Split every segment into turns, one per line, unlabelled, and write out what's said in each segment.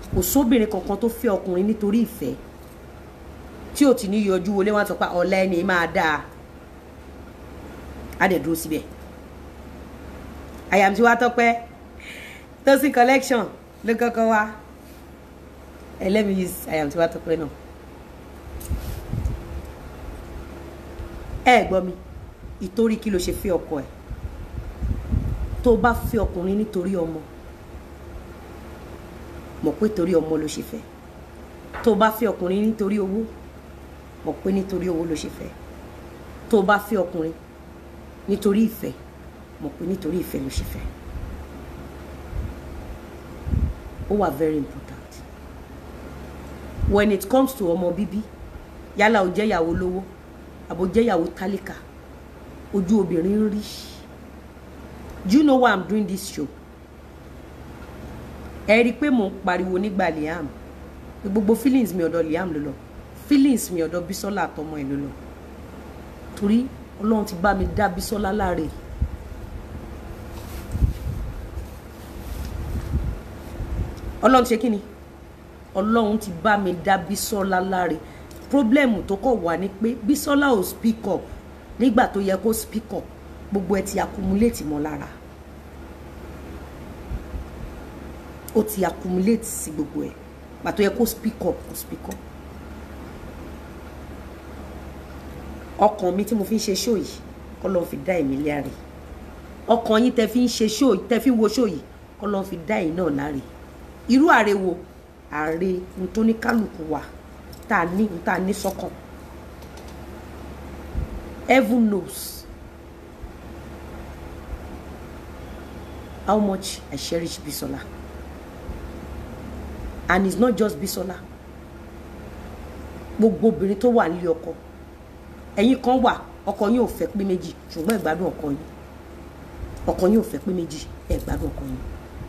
kò sóbìnrin kankan tó fẹ́ ọkùnrin nítorí ìfẹ́ tí ò ti ní yọjú wọlé wọn sọ pé ọ̀la ẹni máa dáa á dẹ̀ dúró síbẹ̀ àyàmtí wá tọ́pẹ́ tosin collection ló kọ́kọ́ wá ẹ let me use àyàmtí wá tọ́pẹ́ náà ẹ gbọ́ mi ìtorí kí ló ṣe fẹ́ ọkọ ẹ̀ tó bá fẹ́ ọkùnrin nítorí ọmọ mọ̀ pé torí ọmọ ló ṣe fẹ́ tó bá fẹ́ ọkùnrin nítorí owó mọ̀ pé nítorí owó ló ṣe fẹ́ tó bá fẹ́ ọkùnrin nítorí ìfẹ́ mọ̀ pé nítorí ìfẹ́ ló ṣe fẹ́ ó wà very important when it comes to ọmọ bíbí yálà ó jẹ́ ìyàwó lówó àbò jẹ́ ìyàwó tálíkà ojú obìnrin ń rí do you know why i'm doing this show ẹ rí i pé mò ń pariwo nígbà liam gbogbo feelings mi ọ̀dọ̀ liam ló lọ feelings mi ọ̀dọ̀ bisola àtọmọ ẹ̀ ló lọ torí ọlọ́run ti bá mi dá bisola láre ọlọ́run ti ṣe kí ni ọlọ́run ti bá mi dá bisola láre problem tó kọ̀ wá ni pé bisola ò speak up nígbà tó yẹ kó speak up gbogbo ẹ ti accumulate mọ́ lára ó ti accumulate sí gbogbo ẹ pàtó yẹ kó speak up kó speak up ọkàn mi tí mo fi ń ṣe show yìí kọ́ ló ń fi dá èmi láre ọkàn yín tẹ fi ń ṣe show yìí tẹ fi ń wo show yìí kọ́ ló ń fi dá èyí náà láre irú àre wo àre n tó ní kálukú wa tá a ní n tá a ní sọ́kàn heaven knows how much I cherish Bisola and it's not just Bisola gbogbo obìnrin tó wà nílé ọkọ ẹ̀yin kan wà ọkọ yín ò fẹ́ pé méjì ṣùgbọ́n ẹ gbádùn ọkọ yín ọkọ yín ò fẹ́ pé méjì ẹ gbádùn ọkọ yín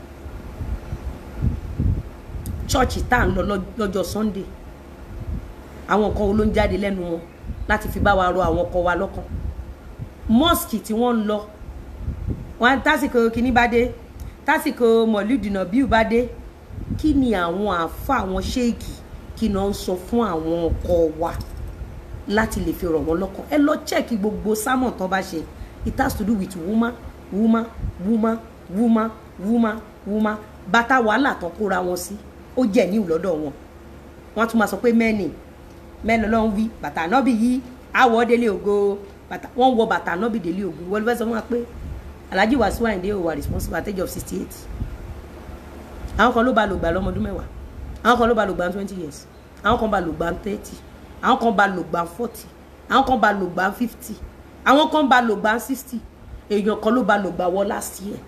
chọ́ọ̀chì tá à ń lọ lọ́jọ́ Sunday àwọn nǹkan wo ló ń jáde lẹ́nu wọn láti fi bá wa rọ àwọn ọkọ wa lọ́kàn mosque tí wọ́n ń lọ wọn tásìkò kínní bá dé tásìkò mọ̀lúdìnà bíu bá dé kí ni àwọn àáfà àwọn ṣéèkì kí ni wọ́n ń sọ fún àwọn ọkọ wa láti lè fi rọ̀ wọ́n lọ́kàn ẹ lọ chẹ́ẹ̀kì gbogbo sámọ̀ tán bá ṣe it has to do with woman woman woman woman woman woman bàtà wàhálà tán kóra wọn sí ó jẹ́ níwù lọ́dọ̀ wọn wọ́n tún máa sọ pé mẹ́ni mẹ́ni lọ́n wí bàtà nọ́bì yìí àwọ̀ délé ògo bàtà wọ́n wọ bàtà nọ́bì délé ògo wọ́n fẹ́ sọ fún wa pé Alhaji Wasiu Ayinde ò wà responsible at age of sixty eight àwọn kan ló bá lò gbà lọ́mọdún mẹ́wàá àwọn kan ló bá lò gbà twenty years àwọn kan bá lò gbà thirty àwọn kan bá lò gbà forty àwọn kan bá lò gbà fifty àwọn kan bá lò gbà sixty èèyàn kan ló bá lò gbà wọ last year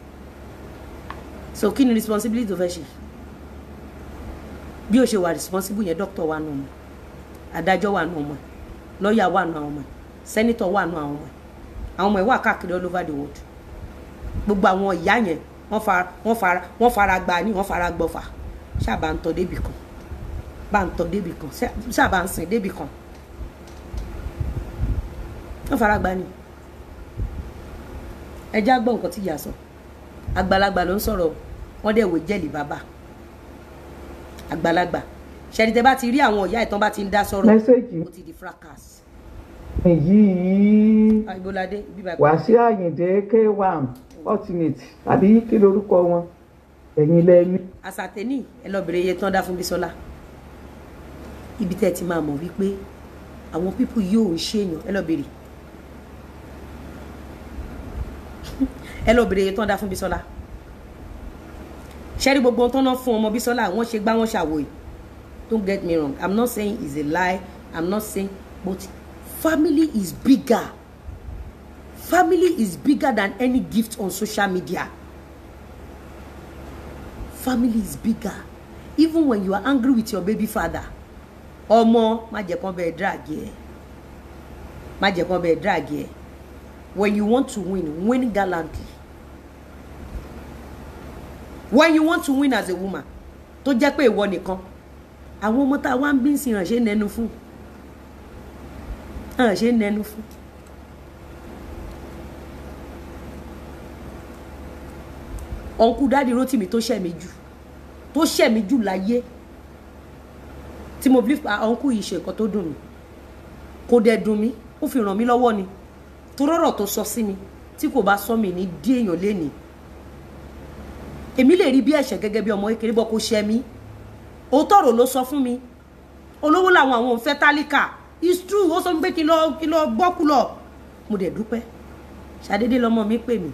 so kí ni responsibility tó fẹ́ ṣe bí o ṣe wà responsible yẹn doctor wà nù ọmọ adájọ́ wà nù ọmọ lọ́ọ̀yà wà nù àwọn ọmọ senator wà nù àwọn ọmọ àwọn ọmọ ẹ̀ wà káàkiri all over the world gbogbo àwọn ìyá yẹn wọ́n fara wọ́n fara wọ́n fara gba ní wọ́n fara gbọ́fà ṣáàbà ń tọ́ débì kan bá ń tọ́ débì kan ṣáàbà ń sìn débì kan wọ́n fara gba ní ẹjẹ́ àgbọ̀ nǹkan tí ìyá sọ àgbàlagbà ló ń sọ̀rọ̀ wọ́n dẹ̀ wò jẹ́lì bàbá àgbàlagbà ṣẹ́ni tẹ́ bá ti rí àwọn ìyá ìtàn bá ti ń dá sọ̀rọ̀
mẹ́sẹ̀gì
ó ti di fracas.
yìí
àìbóládé bíbá
Wàsíù Àyìndé k1 ultimate àbí kí lorúkọ wọn ẹ̀yin lẹ́ni.
àsàtẹ́nì ẹ lọ bèrè iye tán dá fún Bísọ́lá ibi tẹ́ ẹ ti máa mọ̀ wípé àwọn pípù yóò ń ṣèyàn ẹ lọ bèrè ẹ lọ bèrè iye tán dá fún Bísọ́lá ṣẹ́rí gbogbo ohun tó ná fún ọmọ Bísọ́lá wọ́n ṣe gbá wọ́n ṣàwò yìí don't get me wrong i'm not saying it's a lie i'm not saying but family is bigger family is bigger than any gift on social media family is bigger even when you are angry with your baby father ọmọ má jẹ́ kán bẹ́ẹ̀ drag ẹ má jẹ́ kán bẹ́ẹ̀ drag ẹ when you want to win win gallantly when you want to win as a woman tó jẹ́ pé ìwọ nìkan àwọn ọmọ tá a wá ń bí sí hàn ṣe ń nẹnu fún hàn ṣe ń nẹnu fún. ọ̀nkú dáàdi Rótìmí tó ṣẹ̀ mí jù tó ṣẹ̀ mí jù láyé tí mo bí ọ̀nkú yìí ṣe nǹkan tó dùn mí kò dẹ̀ dùn mí ó fi ràn mí lọ́wọ́ ni tó rọ̀rọ̀ tó sọ sí mi tí kò bá sọ mí ní dí èèyàn lénìí èmi lè rí bí ẹ̀ṣẹ̀ gẹ́gẹ́ bí ọmọ kékeré bọ́ kó ṣẹ mí òótọ́ ọ̀rọ̀ ló sọ fún mi olówó làwọn àwọn òun fẹ́ tálíkà it's true ó sọ pé kí lọ kí lọ gbọ́kú lọ mo dẹ̀ dúpẹ́ ṣàdédé lọmọ mi pè mí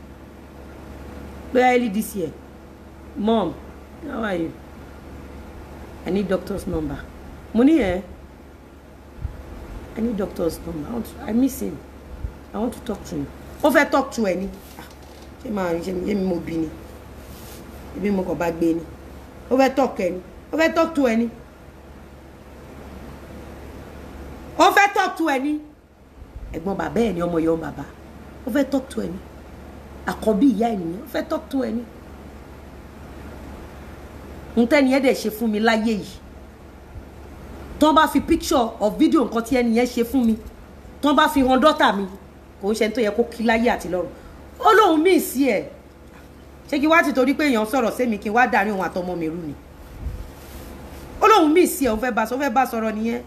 pé early this year mom how are you i need doctor's number mo ní ẹ i need doctor's number i, want to, I miss him i want to talk to him ó fẹ́ talk to ẹ ni ṣé máa ṣe mi mi mo bí ni ibi mo kàn bá gbé ni ó fẹ́ talk ẹ ni ó fẹ́ talk to ẹ ni ó fẹ́ talk to ẹ ní ẹ̀gbọ́n bàbá ẹ̀ ní ọmọ ìyá bàbá ó fẹ́ talk to ẹ ní àkọ́bí ìyá ènìyàn ó fẹ́ talk to ẹ ní. ntẹ́ni ẹ̀ dẹ̀ ṣe fún mi láyé yìí tọ́n bá fi picture of video nǹkan tí ẹni yẹn ṣe fún mi tọ́n bá fi hàn dọ́tà mi kò ń ṣe tó yẹ kó kí láyé àti lọ́run ó lóun míì sí ẹ̀ ṣé kí wá ti torí pé èèyàn sọ̀rọ̀ sẹ́mi kí n wá dàrí òun àtọmọ mi rú ni ó lóun míì sí ẹ̀ òun fẹ́ bá ó fẹ́ bá sọ̀rọ̀ nìyẹn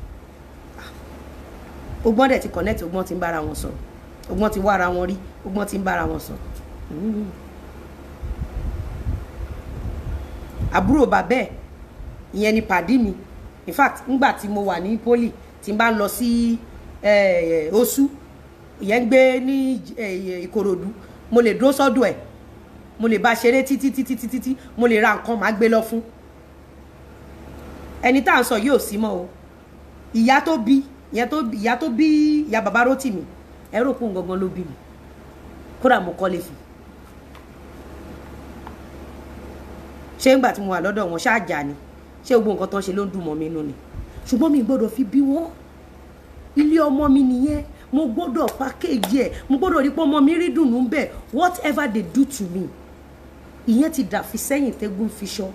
ogbọ́n dẹ̀ ti connect ogbọ́n ti ń bára wọn sọ̀rọ̀ ogbọ́n ti wá ara wọn rí ogbọ́n ti ń bára wọn sọ̀rọ̀ àbúrò bàbẹ́ ẹ̀ ìyẹn ni pàdí mi in fact ngbà tí mo wà ní poli tí n bá lọ sí oṣù ìyẹn ń gbé ní ìkòròdú mo lè dúró sọ́dọ̀ ẹ̀ mo lè bá ṣeré títí títí títí tí mo lè ra nǹkan máa gbé lọ fún ẹni tá à ń sọ yóò sí mọ́ o ìyá tó bí ìyá tó ìyá tó bí ìyá bàbá Rótìmí ẹ rò pé òun gangan ló bí mi kódà mo kọ́lé fún ṣé ńgbà tí mo wà lọ́dọ̀ wọn ṣáàjà ni ṣé gbogbo nǹkan tó ń ṣe ló ń dùn mọ́ mi nù ni ṣùgbọ́n mi gbọ́dọ̀ fi bí wọ́n ilé ọmọ mi nìyẹn mo gbọ́dọ̀ pákéjì ẹ̀ mo gbọ́dọ̀ rí pé ọmọ mi rí dùnú bẹ́ẹ̀ whatever they do to me ìyẹn ti dà fi sẹ́yìn tẹ́gùn fi ṣọ́.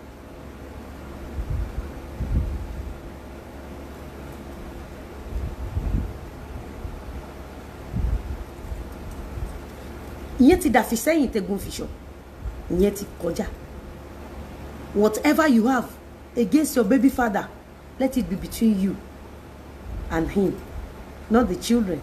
ìyẹn ti dàfi sẹ́yìn tẹ́gun fìṣọ̀ ìyẹn ti kọjá whatever you have against your baby father let it be between you and him not the children.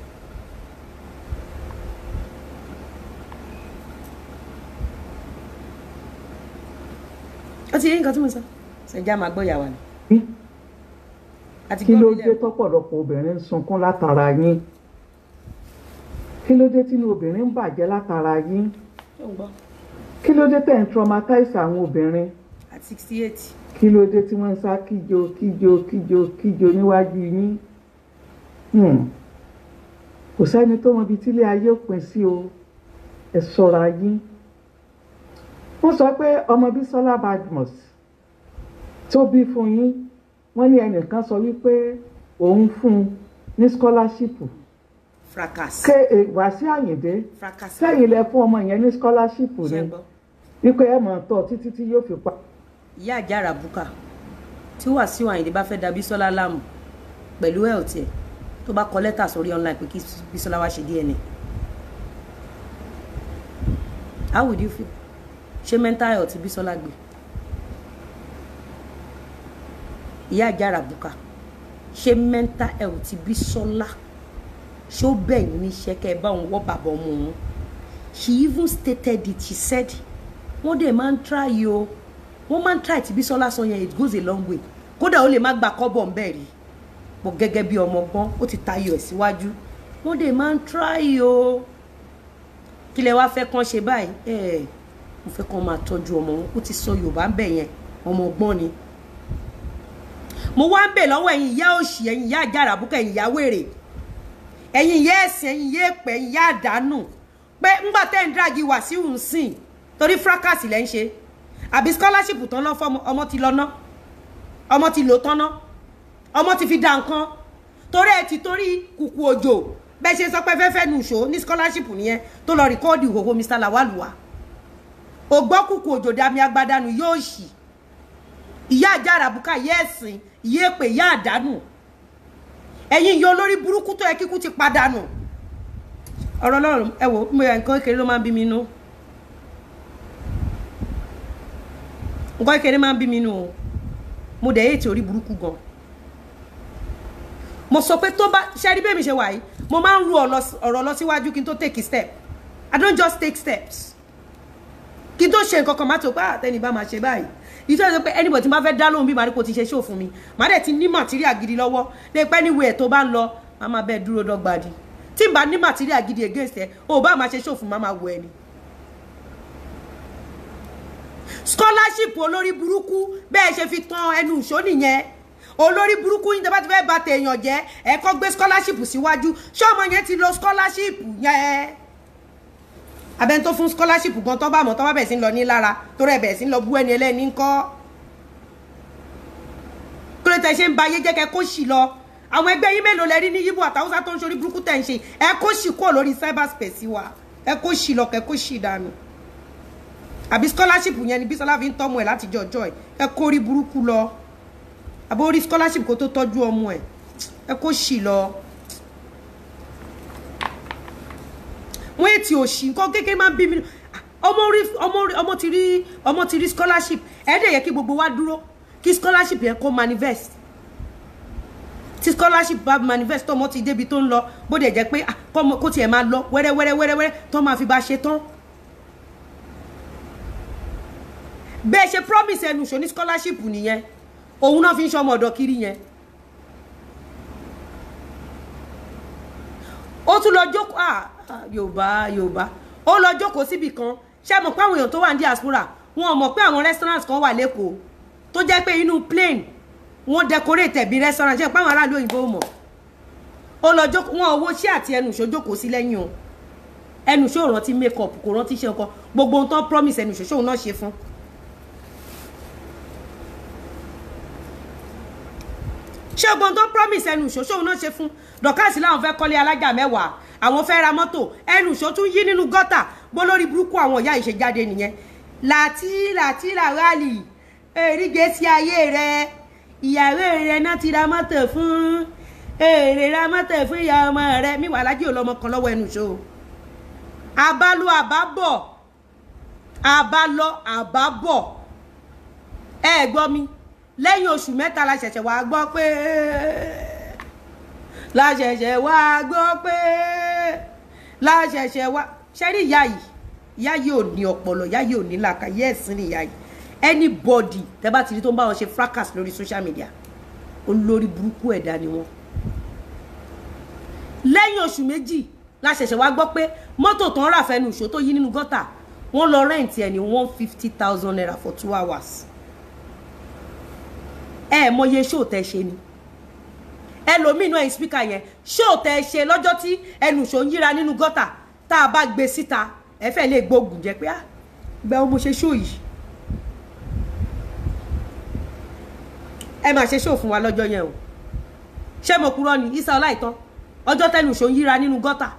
ó ti rí nǹkan tí mo sọ ṣẹjá máa gbọ́ ìyàwó ni.
kí ló dé tọ́pọ̀lọpọ̀ obìnrin ń sunkún látara yín kí ló dé tínú obìnrin ń bàjẹ́ látara yín kí ló dé tẹ̀ ń traumatize àwọn obìnrin
at sixty eight.
kí ló dé tí wọ́n ń sá kíjo kíjo kíjo kíjo níwájú yín kò sẹ́ni tó mọ ibi tílé ayé òpin sí o ẹ ṣọ́ra yín wọ́n sọ pé ọmọ Bísọ́lá Badmus tó bí fún yín wọ́n ní ẹnìkan sọ wípé òun fún un ní scholarship
fracas.
ké Wàsíù Àyìndé
fracas.
sẹ́yìn lẹ fún ọmọ yẹn ní scholarship ni
ṣe gbọ́.
wípé ẹ mọ̀ tọ́ títí tí yóò fi pa.
ìyá àjàrà bùkà tí Wàsíù Àyìndé bá fẹ́ da Bísọ́lá láàmú pẹ̀lú ẹ̀ ọ̀tí ẹ̀ tó bá kọ lẹ́tà sórí online pé kí Bísọ́lá wá ṣe DNA how would you feel ṣé mental health Bísọ́lá gbé ìyá àjàrà bùkà ṣé mental health Bísọ́lá ṣé ó bẹ̀yìn níṣẹ́ kẹ́ ẹ bá òun wọ́ bàbá ọmọ òun she even stated it she said wọ́n dẹ̀ máa ń try o wọ́n máa ń try tí Bísọ́lá sọ yẹn it goes a long way kódà ó lè má gba kọ́bọ̀ ń bẹ̀ rí bọ̀ gẹ́gẹ́ bí ọmọ gbọ́n ó ti tayọ ẹ̀ síwájú wọ́n dẹ̀ máa ń try o kí lẹ wá fẹ́ kán ṣe báyìí ẹ̀ mo fẹ́ kán máa tọ́jú ọmọ wọn ó ti sọ Yorùbá ń bẹ̀ yẹn ọmọ gbọ́n ni mo wá ń bẹ̀ lọ́wọ́ ẹ̀yin ìyá òṣì ẹ̀yin ìyá àjàrà bùkà ẹ̀yin ìyá wèrè ẹ̀yin ìyá ẹ̀sìn ẹ̀yin ìyá èpè ẹ̀yin ìyá àdánù pé ńgbà tẹ́ ń drági Wàsíù ń sìn torí fracas lẹ́ ń ṣe àbí scholarship tán lọ́ fọ́ ọmọ ti lọ ná ọmọ ti lò tán ná ọmọ ti fi dà nǹkan torí ẹ ti torí kùkù òjò bẹ́ẹ̀ ṣe sọ pé fẹ́fẹ́ nu ṣó ní scholarship nìyẹn tó lọ rìkọ́ọ̀dì ìhòòhò Mr Lawaluwa ògbọ́ kùkù òjò dami agbádànù yóò ṣì ìyá àjà àràbùkà ìyá ẹ̀sìn ìyá èpè ìyá àdánù ẹ̀yin ìyá olórí burúkú tó yẹ kíkú ti padànù ọ̀rọ̀ Ọlọ́run ẹ wò mo yà nǹkan kékeré ló máa ń bí mi nú nǹkan kékeré máa ń bí mi nù o mo dẹ̀ ètò orí burúkú gan mo sọ pé tó bá ṣe rí bẹ́ẹ̀ mi ṣe wà yìí mo máa ń ru ọ̀rọ̀ lọ síwájú kí n tó take a step i don't just take steps kí n tó ṣe nǹkan kan má tó pé àtẹnì bá máa ṣe báyìí ìtọ́ ẹ̀ pé anybody tí máa fẹ́ dá lóhùn bí màrí kò ti ṣe ṣó fún mi màá dẹ̀ ti ní material gidi lọ́wọ́ lè pẹ́ níwèé ẹ̀ tó bá ń lọ màá máa bẹ́ẹ̀ dúró dọ́gba di tí n bá ní material gidi against ẹ o bá máa ṣe ṣó fún màá máa wọ ẹni. scholarship olórí burúkú bẹ́ẹ̀ ṣe fi tan ẹnu ìṣó nìyẹn olórí burúkú yín tó bá ti fẹ́ bà tèèyàn jẹ́ ẹ kọ́ gbé scholarship síwájú ṣé ọmọ yẹn ti lo scholarship yẹn abẹ́ni tó fún scholarship gan tó bá mọ̀ tó bá bẹ̀ sí ń lọ ní lára tó rẹ̀ bẹ̀ sí ń lọ bú ẹni ẹlẹ́ni ń kọ́ kí ló tẹ ṣe ń ba ayé jẹ́ kẹ́ kó sì lọ àwọn ẹgbẹ́ yín mélòó lẹ rí ní yíbo àtàwùsá tó ń ṣorí burúkú tẹ̀ ń ṣe ẹ kó sì kúrò lórí cyberspace wa ẹ kó sì lọ kẹ́ kó sì dànù àbí scholarship yẹn ni Bísọ́lá fi ń tọ́mọ ẹ̀ láti jọ ọjọ́ ẹ̀ ẹ kó rí burúkú lọ àbí orí scholarship kó tó tọ́jú ọmọ ẹ̀ ẹ kó sì lọ. wọ́n ètì òṣì nǹkan kékeré máa ń bí mi ọmọ rí ọmọ rí ọmọ ti rí ọmọ ti rí scholarship ẹ̀ dẹ̀ yẹ kí gbogbo wa dúró kí scholarship yẹn kó manifest tí scholarship bá manifest tọmọ ti débi tó ń lọ bó dẹ̀ jẹ́ pé kó tiẹ̀ máa lọ wẹ́rẹ́ wẹ́rẹ́ wẹ́rẹ́ wẹ́rẹ́ tó máa fi bá ṣe tán. bẹ́ẹ̀ ṣe promise ẹnu ṣò ní scholarship nìyẹn òun náà fi ń ṣọmọ ọ̀dọ̀ kiri yẹn. ó tún lọ jókòó ah yorùbá yorùbá ó lọ jókòó síbì kan ṣé mọ̀ pé àwọn èèyàn tó wà ní diaspora wọn ò mọ̀ pé àwọn restaurant kan wà lẹ́kọ̀ọ́ tó jẹ́ pé inú plane wọ́n decorate bí restaurant ṣe pé àwọn aráàlú òyìnbó mọ̀ ó lọ jókòó wọn owó ṣé àti ẹnu ìṣó jókòó sí lẹ́yìn o ẹnu ìṣó rántí make up kò rántí ṣe nǹkan gbogbo ohun tó promise ẹnu ìṣó ṣóun náà ṣe fún. ṣé gbogbo ohun tó promise ẹnu ìṣó ṣóun náà ṣe fún dọ̀kásì láwọn fẹ́ kọ́lé alájà mẹ́wàá àwọn fẹ́ ra mọ́tò ẹnu ìṣó tún yí nínú gọ́tà gbólórí burúkú àwọn ìyá ìṣèjáde nìyẹn làtí làtí làwálì èrìgè sí ayé rẹ ìyàwó rẹ náà ti ra mọ́tò fún èrè ra mọ́tò fún ìyá ọmọ rẹ mi wà lájú ọlọmọ kan lọ́wọ́ ẹnu ìṣó àbálò àbábọ̀ àbálọ àbábọ̀ ẹ gbọ́ mi lẹ́yìn oṣù mẹ́ta la ṣẹ̀ṣẹ̀ wá gbọ́ pé la ṣẹ̀ṣẹ̀ wá gbọ́ pé la ṣẹ̀ṣẹ̀ wá ṣẹ́rí ìyá yìí ìyá yìí ò ní ọpọlọ ìyá yìí ò ní làkà yẹ́ ẹ̀sìn ni ìyá yìí anybody tẹ́ bá ti rí tó ń bá wọn ṣe fracas lórí social media olórí burúkú ẹ̀dá ni wọ́n lẹ́yìn oṣù méjì la ṣẹ̀ṣẹ̀ wá gbọ́ pé mọ́tò tó ń rà fẹ́nu ìṣó tó yí nínú gọ́tà wọ́n lọ rẹ́ǹtì ẹ̀ ní one fifty thousand naira for two hours ẹ mọye ṣó tẹ́ ṣe ni ẹlòmínú ẹ̀yìn spíkà yẹn ṣó tẹ́ ṣe lọ́jọ́ tí ẹnu ìṣó ń yíra nínú gọ́tà tá a bá gbé síta ẹ fẹ́ lè gbógun jẹ pé ah ìgbà wo mo ṣe ṣó yìí ẹ máa ṣe ṣó fún wa lọ́jọ́ yẹn o ṣé mo kúrò ní isa ọláìtàn ọjọ́ tẹnu ìṣó ń yíra nínú gọ́tà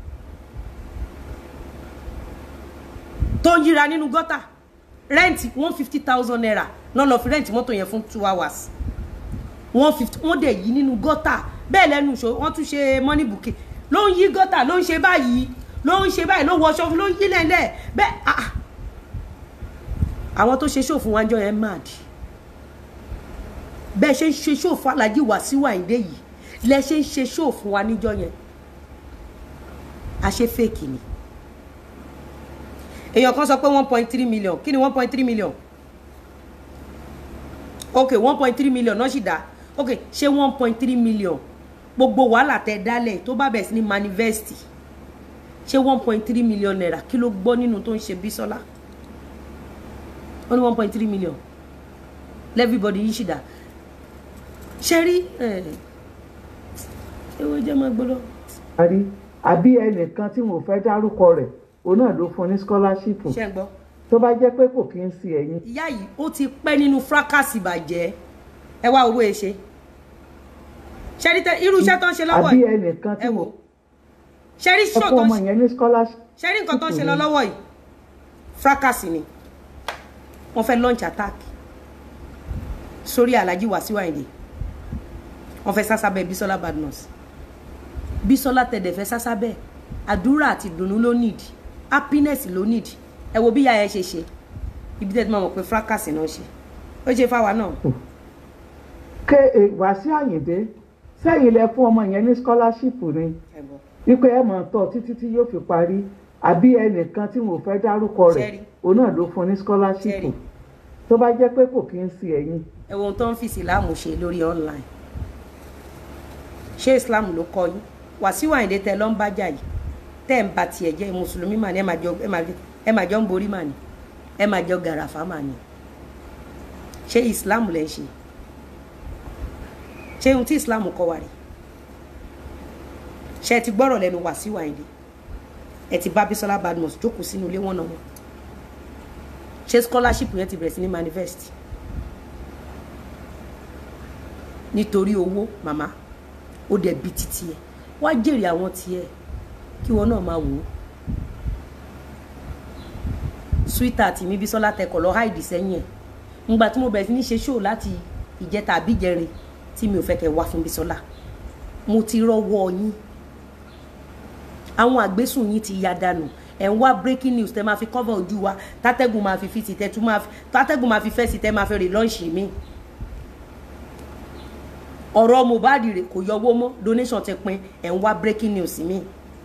tó ń yíra nínú gọ́tà rẹ́ǹtì one fifty thousand naira náà lọ fi rẹ́ǹtì mọ́tò yẹn fún two hours one fifty wọ́n dẹ̀ yí nínú gọ́tà bẹ́ẹ̀ lẹ́nu ìṣó wọ́n tún ṣe money bouquet ló ń yí gọ́tà ló ń ṣe báyìí ló ń ṣe báyìí ló wọṣọ ló ń yí lẹ́lẹ́ bẹ́ẹ̀ ah àwọn tó ṣe ṣòfò wájọ yẹn mad bẹ́ẹ̀ ṣe ń ṣe ṣòfò alájí Wàsíù Àyìndé yìí lẹ ṣe ń ṣe ṣòfò wa níjọ yẹn àṣẹ fèkì ni èèyàn kan sọ pé one point three million kí ni one point three million ok one point three million náà sì dá ok ṣé one point three million gbogbo wàhálà tẹ dálẹ̀ tó bá bẹ̀ sí ní manifest ṣé one point three million naira kí ló gbọ́ nínú tó ń ṣe Bísọ́lá ó ní one point three million everybody yìí ṣì dá ṣe rí ewo jẹ́ máa gbọ́dọ̀.
àrí àbí ẹnìkan tí mo fẹ́ dárúkọ rẹ̀ òun náà ló fún ní scholarship
ṣe ń gbọ́.
tó bá jẹ́ pé kò kí ń sí ẹ̀yìn.
ìyá yìí ó ti pẹ́ nínú fracas ìbàjẹ́ ẹ wá owó ẹ ṣe ṣe rí irú iṣẹ́ tó ń ṣe lọ́wọ́
àbí
yìí
ẹnìkan tí
ẹ
mo
wò ṣe rí ṣó
ọkọ
tó ń
ọmọ
ṣe
yẹn ní scholarship.
ṣe rí nǹkan tó ń ṣe lọ lọ́wọ́ yìí fracas ni wọ́n fẹ́ launch attack sórí Alhaji Wasiu Ayinde wọ́n fẹ́ sásábẹ́ Bisola Badmus Bisola tẹ̀dẹ̀ fẹ́ sásábẹ́ àdúrà àti ìdùnnú ló need happiness ló need ẹ wo bí ìyá yẹn ṣe ṣe ibi tẹ́ ti máa mọ̀ pé fracas náà ṣe ó ṣe fáwa náà
ké e, Wàsíù Àyìndé sẹ́yìn lẹ fún ọmọ yẹn ní scholarship ni
ẹ gbọ́
wípé ẹ mọ̀ tọ́ títí tí yóò fi parí àbí ẹnìkan tí mo fẹ́ dárúkọ rẹ̀
Ṣẹ́rí.
òun náà ló fún ní scholarship
Ṣẹ́rí.
tó bá jẹ́ pé kò kí ń sí ẹ̀yìn
ẹ wo ohun tó ń fi ìsìláàmù ṣe lórí online ṣé islam ló kọ yín Wàsíù Àyìndé tẹ lọ ń bájà yìí tẹ́ ń ba tiẹ̀ jẹ́ mùsùlùmí mà ní ẹ máa jọ ẹ máa ẹ máa jọ ń borí mà ní ẹ máa jọ gàràfà mà ní ṣé islam lẹ ń ṣe ṣé ohun tí islam kọ wà rí ṣé ẹ ti gbọ́rọ̀ lẹ́nu Wàsíù Àyìndé ẹ ti bá Bísọ́lá Badmus jókòó sínú ilé wọn náà wọn ṣé scholarship yẹn ti bẹ̀rẹ̀ sí ní manifest nítorí owó màmá ó dẹ̀ bí títí ẹ̀ wá jèrè àwọn tiẹ̀ kí wọn náà máa wò ó sweetheart mi Bísọ́lá tẹkọ̀ lọ háìdì sẹ́yìn ẹ̀ ngbà tí mo bẹ̀rẹ̀ sí ní ṣe show láti ìjẹta àbíjẹrin tí mi ò fẹ́ kẹ́ wá fún Bísọ́lá mo ti rọ́wọ́ yín àwọn àgbésùn yín ti ya dànù ẹ̀ ń wá breaking news tẹ́ máa fi cover ojú wa tátẹ́gùn máa fi fi sí tẹ́ tún máa fi tátẹ́gùn máa fi fẹ́ sí tẹ́ máa fi rè lọ́ọ̀ṣì mi ọ̀rọ̀ Mohbad rè kò yọwọ́ mọ́ donation ti pin ẹ̀ ń wá breaking news mi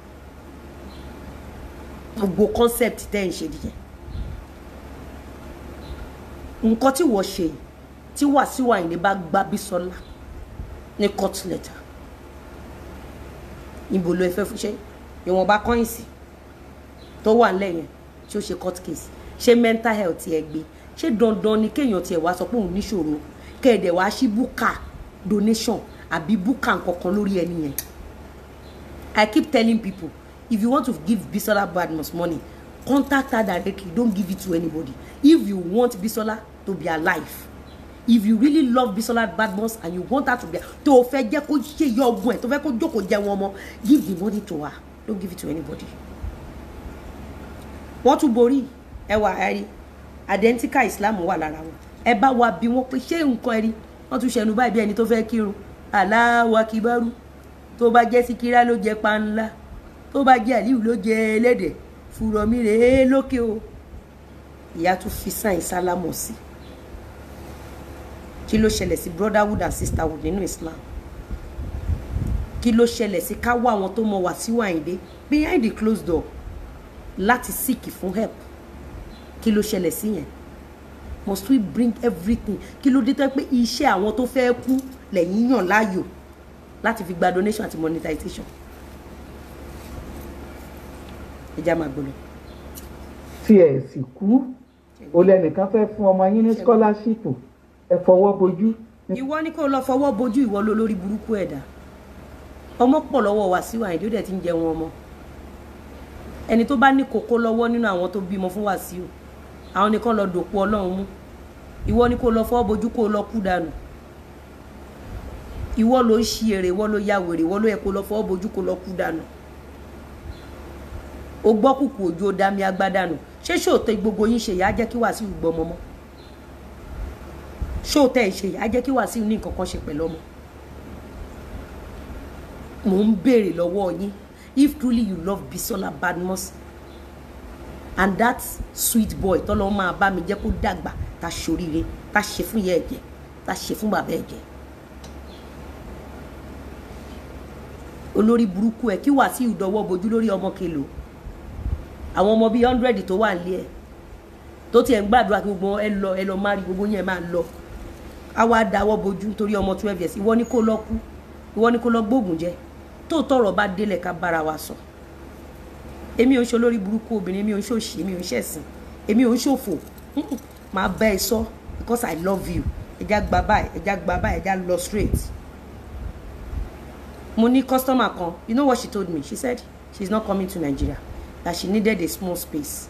gbogbo concept tẹ́ ń ṣe nìyẹn nǹkan tí wọ́n ṣe yìí, tí Wàsíù Àyìndé bá gbá Bísọ́lá ní court letter níbo ló ẹ fẹ́ fún ṣe ìwọ̀nba kọ́ìnsì tó wà nílẹ̀ yẹn tí ó ṣe court case ṣé mental health ẹ gbé ṣé dandan ni kéèyàn tiẹ̀ wá sọ pé òun níṣòro kẹ́ẹ̀dẹ̀ wá sí búkà donation àbí búkà nkankan lórí ẹni yẹn I keep telling people if you want to give Bisola Badmus money contact her directly don't give it to anybody if you want Bisola to be alive if you really love Bisola Badmus and you want her to be tó o fẹ́ jẹ́ kó ṣe yọ ọgbọ́n ẹ̀ tó fẹ́ kó jókòó jẹ wọn mọ́ give the money to her don't give it to anybody. wọ́n tún borí ẹwà ẹ̀rí identical Islam wà lára wọn ẹ bá wa bí wọn pé ṣé nǹkan ẹ̀rí wọ́n tún ṣẹnu báyìí bí ẹni tó fẹ́ kírun Allahu Akbar tó bá jẹ́ síkírá ló jẹ panla tó bá jẹ́ àlíù ló jẹ ẹlẹ́dẹ̀ fúrọ̀mí rèé lókè o ìyá tún fi sáìn sálámọ̀ sí kí ló ṣẹlẹ̀ sí brotherhood and sisterhood nínú Islam kí ló ṣẹlẹ̀ sí ká wá àwọn tó mọ Wàsíù Àyìndé behind the closed door láti seek fún help kí ló ṣẹlẹ̀ sí yẹn must we bring everything kí ló dé tó pé iṣẹ́ àwọn tó fẹ́ kú lẹ́yìn yàn láàyò láti fi gba donation àti monetization ẹja máa gbọ́dọ̀.
tí ẹ sì kú o lẹnìkan fẹ́ fún ọmọ yín ní scholarship ẹ fọwọ́ bojú
ìwọ ni kó lọ fọwọ́ bojú ìwọ ló lórí burúkú ẹ̀dá ọmọ pọ̀ lọ́wọ́ Wàsíù Àyìndé ó dẹ̀ ti ń jẹun ọmọ ẹni tó bá ní kókó lọ́wọ́ nínú àwọn tó bímọ fún Wàsíù àwọn nìkan lọ dòpò Ọlọ́run mú ìwọ ni kó lọ fọwọ́ bojú kó lọ kú dànù ìwọ ló ń ṣi èrè ìwọ ló ya wèrè ìwọ ló yẹ kó lọ fọwọ́ bojú kó lọ kú dànù o gbọ́ kùkù òjò dami agbádànù ṣé ṣòótọ́ gbogbo yín ṣe yìí á jẹ́ kí Wàsíù gbọ́mọ mọ́ ṣòótọ́ ẹ̀ ṣe yìí á jẹ́ kí Wàsíù ní nǹkan kan ṣe pẹ̀lú ọmọ mò ń béèrè lọ́wọ́ yín if truly you love Bisola Badmus and that sweet boy tọ́lọ́ máa bá mi jẹ́ kó dàgbà tá ṣoríire tá ṣe fún ìyá ẹ̀jẹ̀ tá ṣe fún bàbá ẹ̀jẹ̀ olórí burúkú ẹ̀ kí Wàsíù dọwọ́ bojú lórí ọmọ kelo àwọn ọmọ bíi hundred tó wà nílé ẹ̀ tó tiẹ̀ ń gbàdúrà kí gbogbo ẹ lọ ẹ lọ má rí gbogbo yẹn máa lọ á wá dáwọ́ bojú nítorí ọmọ twelve years ìwọ ni kó lọ kú ìwọ ni kó lọ gbóògùn jẹ tó tọrọ bá délẹ̀ ká bára wa sọ èmi ò ń ṣe olórí burúkú obìnrin èmi ò ń ṣòṣì èmi ò ń ṣẹ̀sìn èmi ò ń ṣòfò máa bá ẹ sọ because I love you ẹja gba báyìí ẹja gba báyìí ẹja lọ straight mo ní customer kan you know what she told me she said she is not coming to Nigeria that she needed a small space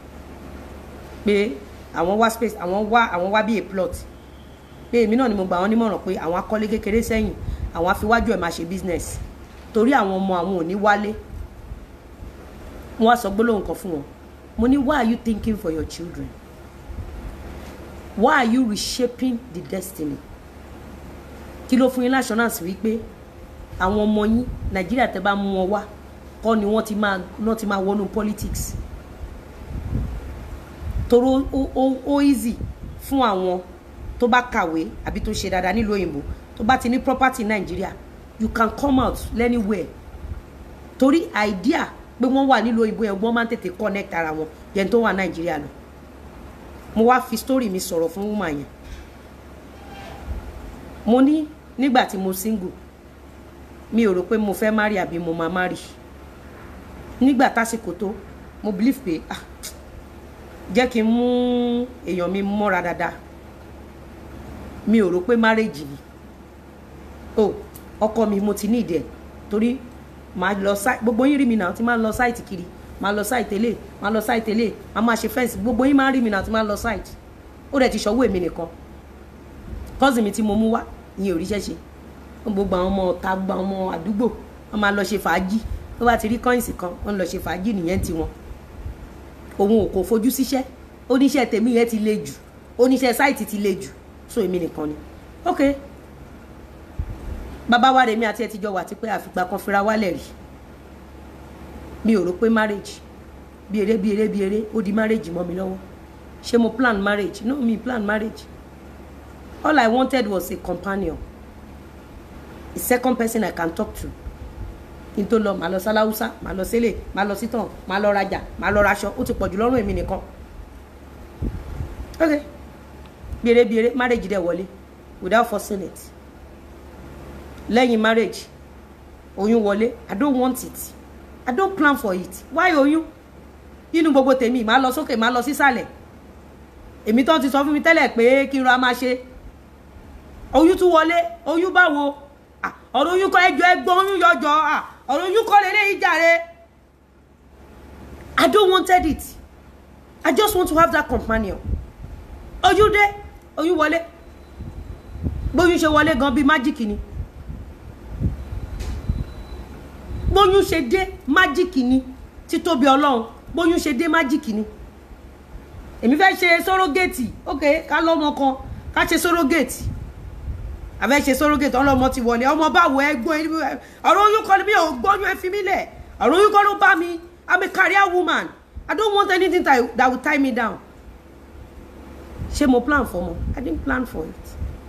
pé àwọn wá space àwọn wá àwọn wá bí a plot pé èmi náà ni mo gbà wọn nímọ̀ràn pé àwọn akọ́lé kékeré sẹ́yìn àwọn afiwájú ẹ̀ máa ṣe business torí àwọn ọmọ àwọn ò ní wálé wọ́n á sọ gbólóhùn kan fún wọn mo ní why are you thinking for your children why are you reshaping the destiny kí ló fún yín l'assurance wípé àwọn ọmọ yín nàìjíríà tẹ́ bá mú wọn wá kọ́ ni wọ́n ti máa wọ́n ti máa wọnú politics toró ó ó ó easy fún àwọn tó bá kàwé àbí tó ṣe dáadáa nílùú òyìnbó tó bá ti ní property nàìjíríà you can come out anywhere torí idea pé wọ́n wà nílùú òyìnbó yẹn wọ́n máa ń tètè connect ara wọn yẹn tó wà nàìjíríà lọ mo wá fi story mi sọ̀rọ̀ fún woman yẹn mo ní nígbà tí mo single mi ò rò pé mo fẹ́ marry àbí mo máa marry nígbà tásìkò tó mo believe pé ah jẹ́ kí n mú èèyàn mi mọ́ra dáadáa mi ò rò pé marriage ni o ọkọ mi mo ti ní ìdẹ torí màá lọ sáì gbogbo yín rí mi náà tí máa ń lọ sáìtì kiri màá lọ sáìtì tẹ́lẹ̀ màá lọ sáìtì tẹ́lẹ̀ màá máa ṣe fẹ́ǹsì gbogbo yín máa ń rí mi náà tí máa ń lọ sáìtì ó dẹ̀ ti ṣọwọ́ èmi nìkan kọ́sì mi tí mo mú wá ìyẹn ò ríṣẹ́ ṣe gbogbo àwọn ọmọ ọ̀tá gbogbo àwọn ọmọ àdúgbò wọ́n máa lọ ṣe fàájì tó bá ti rí kọ́ìnsì kan wọ́n lọ ṣe fàájì nìyẹn tiwọn òun ò kò fojú síṣẹ́ oníṣẹ́ tèmi yẹn ti le jù oníṣẹ́ sáìtì ti le jù so èmi nìkan ni ok bàbá wa rèmi àti ẹ ti jọ wà tipẹ́ àfìgbà kan fira wálẹ̀ rí mi ò rò pé marriage bí eré bí eré bí eré ó di marriage mọ́ mi lọ́wọ́ ṣé mo plan marriage no mi plan marriage all i wanted was a companion a second person i can talk to kí n tó lọ màá lọ sáláúsá màá lọ sílé màá lọ sítàn màá lọ rajà màá lọ raṣọ ó ti pọ̀jù lọ́rùn èmi nìkan ok bí eré bí eré marriage dẹ̀ wọlé without forcing it lẹ́yìn marriage oyún wọlé i don't want it i don't plan for it why oyún nínú gbogbo tèmi màá lọ sókè màá lọ sísàlẹ̀ èmi tó ti sọ fún mi tẹ́lẹ̀ pé kí n ra máa ṣe oyún tún wọlé oyún báwo ọ̀rọ̀ oyún kọ́ ẹjọ́ ẹgbọ́n oyún yọjọ́ ọ̀rọ̀ oyún kọ́ lélẹ́yìí jàre i don't wanted it i just want to have that companion oyún dé oyún wọlé bóyún ṣe wọlé gan bíi májíkì ni bóyún ṣe dé májíkì ni títóbi ọlọ́run bóyún ṣe dé májíkì ni èmi fẹ́ ṣe sọ́rọ́gẹ́tì ok ká lọ́mọ kan ká ṣe sọ́rọ́gẹ́tì àfẹ́ ṣe sọ́rọ́gẹ́tì ọlọ́mọ ti wọlé ọmọ báwo ẹgbọ́n ọ̀rọ̀ oyún kọ́ ni mi ò gbọ́yún ẹ fi mí lẹ̀ ọ̀rọ̀ oyún kọ́ ló bá mi i'm a career woman i don't want anything that, that will tie me down ṣé mo plan for mo i didn't plan for it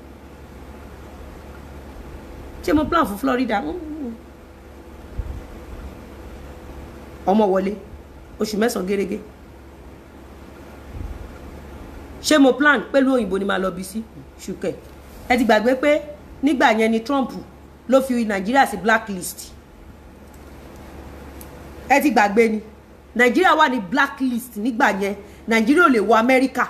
ṣé mo plan for Florida ọmọ wọlé oṣù mẹ́sàn-án gẹ́gẹ́ ṣé mo plan pẹ̀lú òyìnbó ni màá lọ bí sí ṣùkẹ́ ẹ ti gbàgbé pé nígbà yẹn ni Trump ló fi Nàìjíríà sí blacklist ẹ ti gbàgbé ni Nàìjíríà wà ní blacklist nígbà yẹn Nàìjíríà ò lè wọ Amẹ́ríkà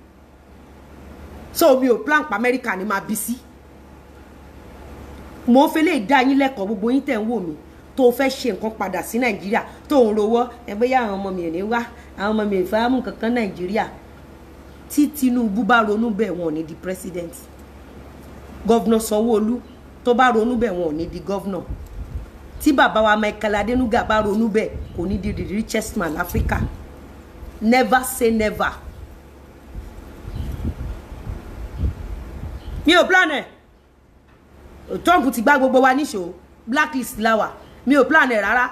so mi ò plan pa Amẹ́ríkà ni màá bí sí mo fẹ́ lè dá yín lẹ́kọ̀ọ́ gbogbo yín tẹ̀ ń wò mí tó fẹ́ ṣe nǹkan padà sí nàìjíríà tó ń rowọ́ ẹgbẹ́ yá àwọn ọmọ mi ò ní wá àwọn ọmọ mi ò fẹ́ mú kankan nàìjíríà tí tinubu bá ronú bẹ́ẹ̀ wọn ò ní di president gọ́vnà sanwó-olú tó bá ronú bẹ́ẹ̀ wọn ò ní di gọ́vnà tí bàbá wa michael adenuga bá ronú bẹ́ẹ̀ kò ní di the richest man africa never say never mi ò plan ẹ̀ trump ti gbá gbogbo wa níṣó blacklist láwà mi ò plan ẹ rárá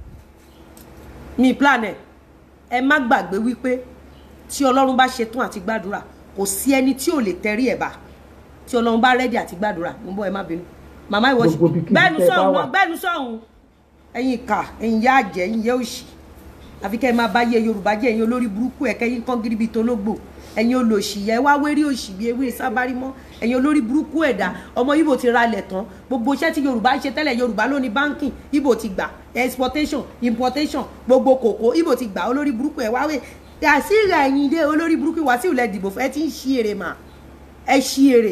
mi plan ẹ ẹ má gbàgbé wípé tí ọlọ́run bá ṣetán àti gbàdúrà kò sí ẹni tí ò lè tẹrí ẹ̀ bá tí ọlọ́run bá rẹ́dí àti gbàdúrà mo bọ́ ẹ má bínú màmá ìwọ ṣe bẹ́ẹ̀nu sọ̀hún náà bẹ́ẹ̀nu sọ̀hún ẹ̀yin ìkà ẹ̀yin yá àjẹ́ ẹ̀yin yẹ́ òṣì àfi kẹ́ ẹ máa bá yé yorùbá jẹ́ ẹ̀yin olórí burúkú ẹ̀ kẹ́yìn kán gírí bíi tológbò ẹ̀yin olòṣì yẹ wá wérí òṣì bíi ewé sábárí mọ́ ẹ̀yin olórí burúkú ẹ̀dá ọmọ ibo ti ralẹ̀ tán gbogbo iṣẹ́ tí yorùbá ń ṣe tẹ́lẹ̀ yorùbá ló ní báńkì ibo ti gbà exportation importation gbogbo kòkó ibo ti gbà olórí burúkú ẹ̀ wáwé Wàsíù Àyìndé olórí burúkú Wàsíù lẹ dìbò fún ẹ ti ń ṣí èrè mà ẹ ṣí èrè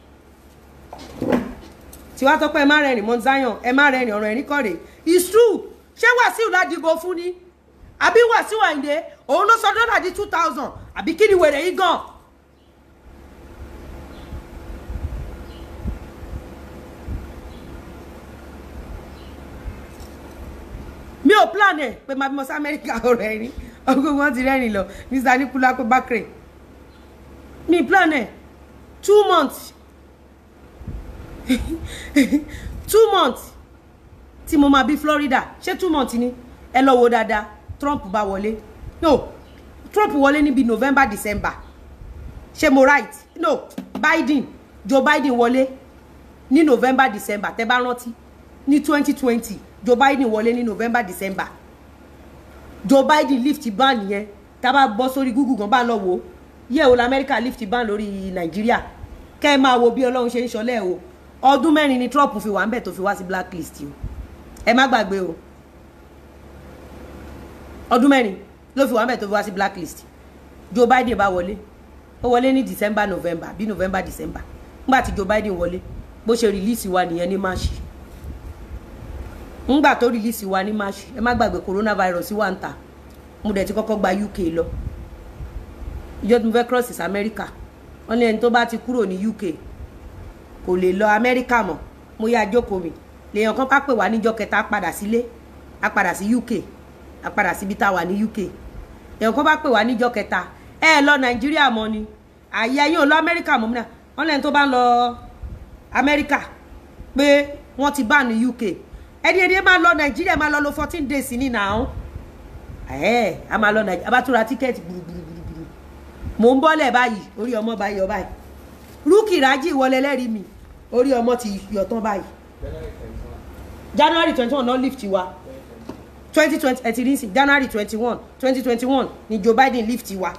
tiwa tọpẹ ẹ má rẹrìn mọ Zion ẹ má rẹrìn ọ̀rọ̀ ẹ̀rín kọrẹ it's true ṣé Wàsíù la dìbò fún ni àbí Wàsíù Àyìndé òun ló sọ dọ́là di two thousand àbí kí ni wèrè yìí gan. mi ò plan ẹ pé máa bímọ sí Amẹ́ríkà ọ̀rọ̀ ẹ̀rín ọgbọ́n wọn ti rẹ́rìn lọ Mr. Nikulapo Bakre mi plan ẹ two months two months tí mo máa bí Florida ṣé two months ni ẹ lọ wo dáadáa Trump bá wọlé no Trump wọlé níbi November December ṣé mo right no Biden Joe Biden wọlé ní November December tẹ́ bá rántí ní twenty twenty Joe Biden wọlé ní November December Joe Biden lift ban yẹn tá a bá bọ́ sórí Google gan bá lọ wò ó yẹ o lamẹ́ríkà lift ban lórí Nàìjíríà kẹ́ ẹ máa wo bí Ọlọ́run ṣe ń ṣọlẹ̀ o ọdún mẹ́rin ni Trump fi wà ń bẹ̀ tó fi wá sí blacklist o ẹ má gbàgbé o ọdún mẹ́rin ló fi wà ń bẹ̀ tó fi wá sí blacklist Joe Biden bá wọlé ó wọlé ní December November bí November December nígbà tí Joe Biden wọlé bó ṣe release wa nìyẹn ní March ńgbà tó release wa ní March ẹ má gbàgbé coronavirus wà ń ta mo dẹ̀ ti kọ́kọ́ gba UK lọ ìjọ tí mo fẹ́ cross is America wọ́n ní ẹni tó bá ti kúrò ní UK kò lè lọ America mọ́ mo yá jókòó mi lèèyàn kan bá pè wá níjọ́ kẹta á padà sílé á padà sí UK á padà síbi tá a wà ní UK èèyàn kan bá pè wá níjọ́ kẹta ẹ ẹ lọ Nàìjíríà mọ́ ni àyè ẹ̀yin ò lọ America mọ́ náà wọ́n lẹ́ni tó bá ń lọ America pé wọ́n ti bá ní UK ẹni ẹni máa lọ Nàìjíríà máa lọ lo fourteen days ní nàá ẹ a máa lọ Nàìjíríà a bá tún ra tíkẹ́ẹ̀tì gbùrùgbùrùgbùrù mò ń bọ́lẹ̀ báyìí orí ọmọ bá yọ báyìí rúkì rájì wọlé lẹ́rìí mi orí ọmọ ti yọ tán báyìí January twenty one náà lift wa twenty twenty ẹ ti rí sí January twenty one twenty twenty one ni Joe Biden lift wa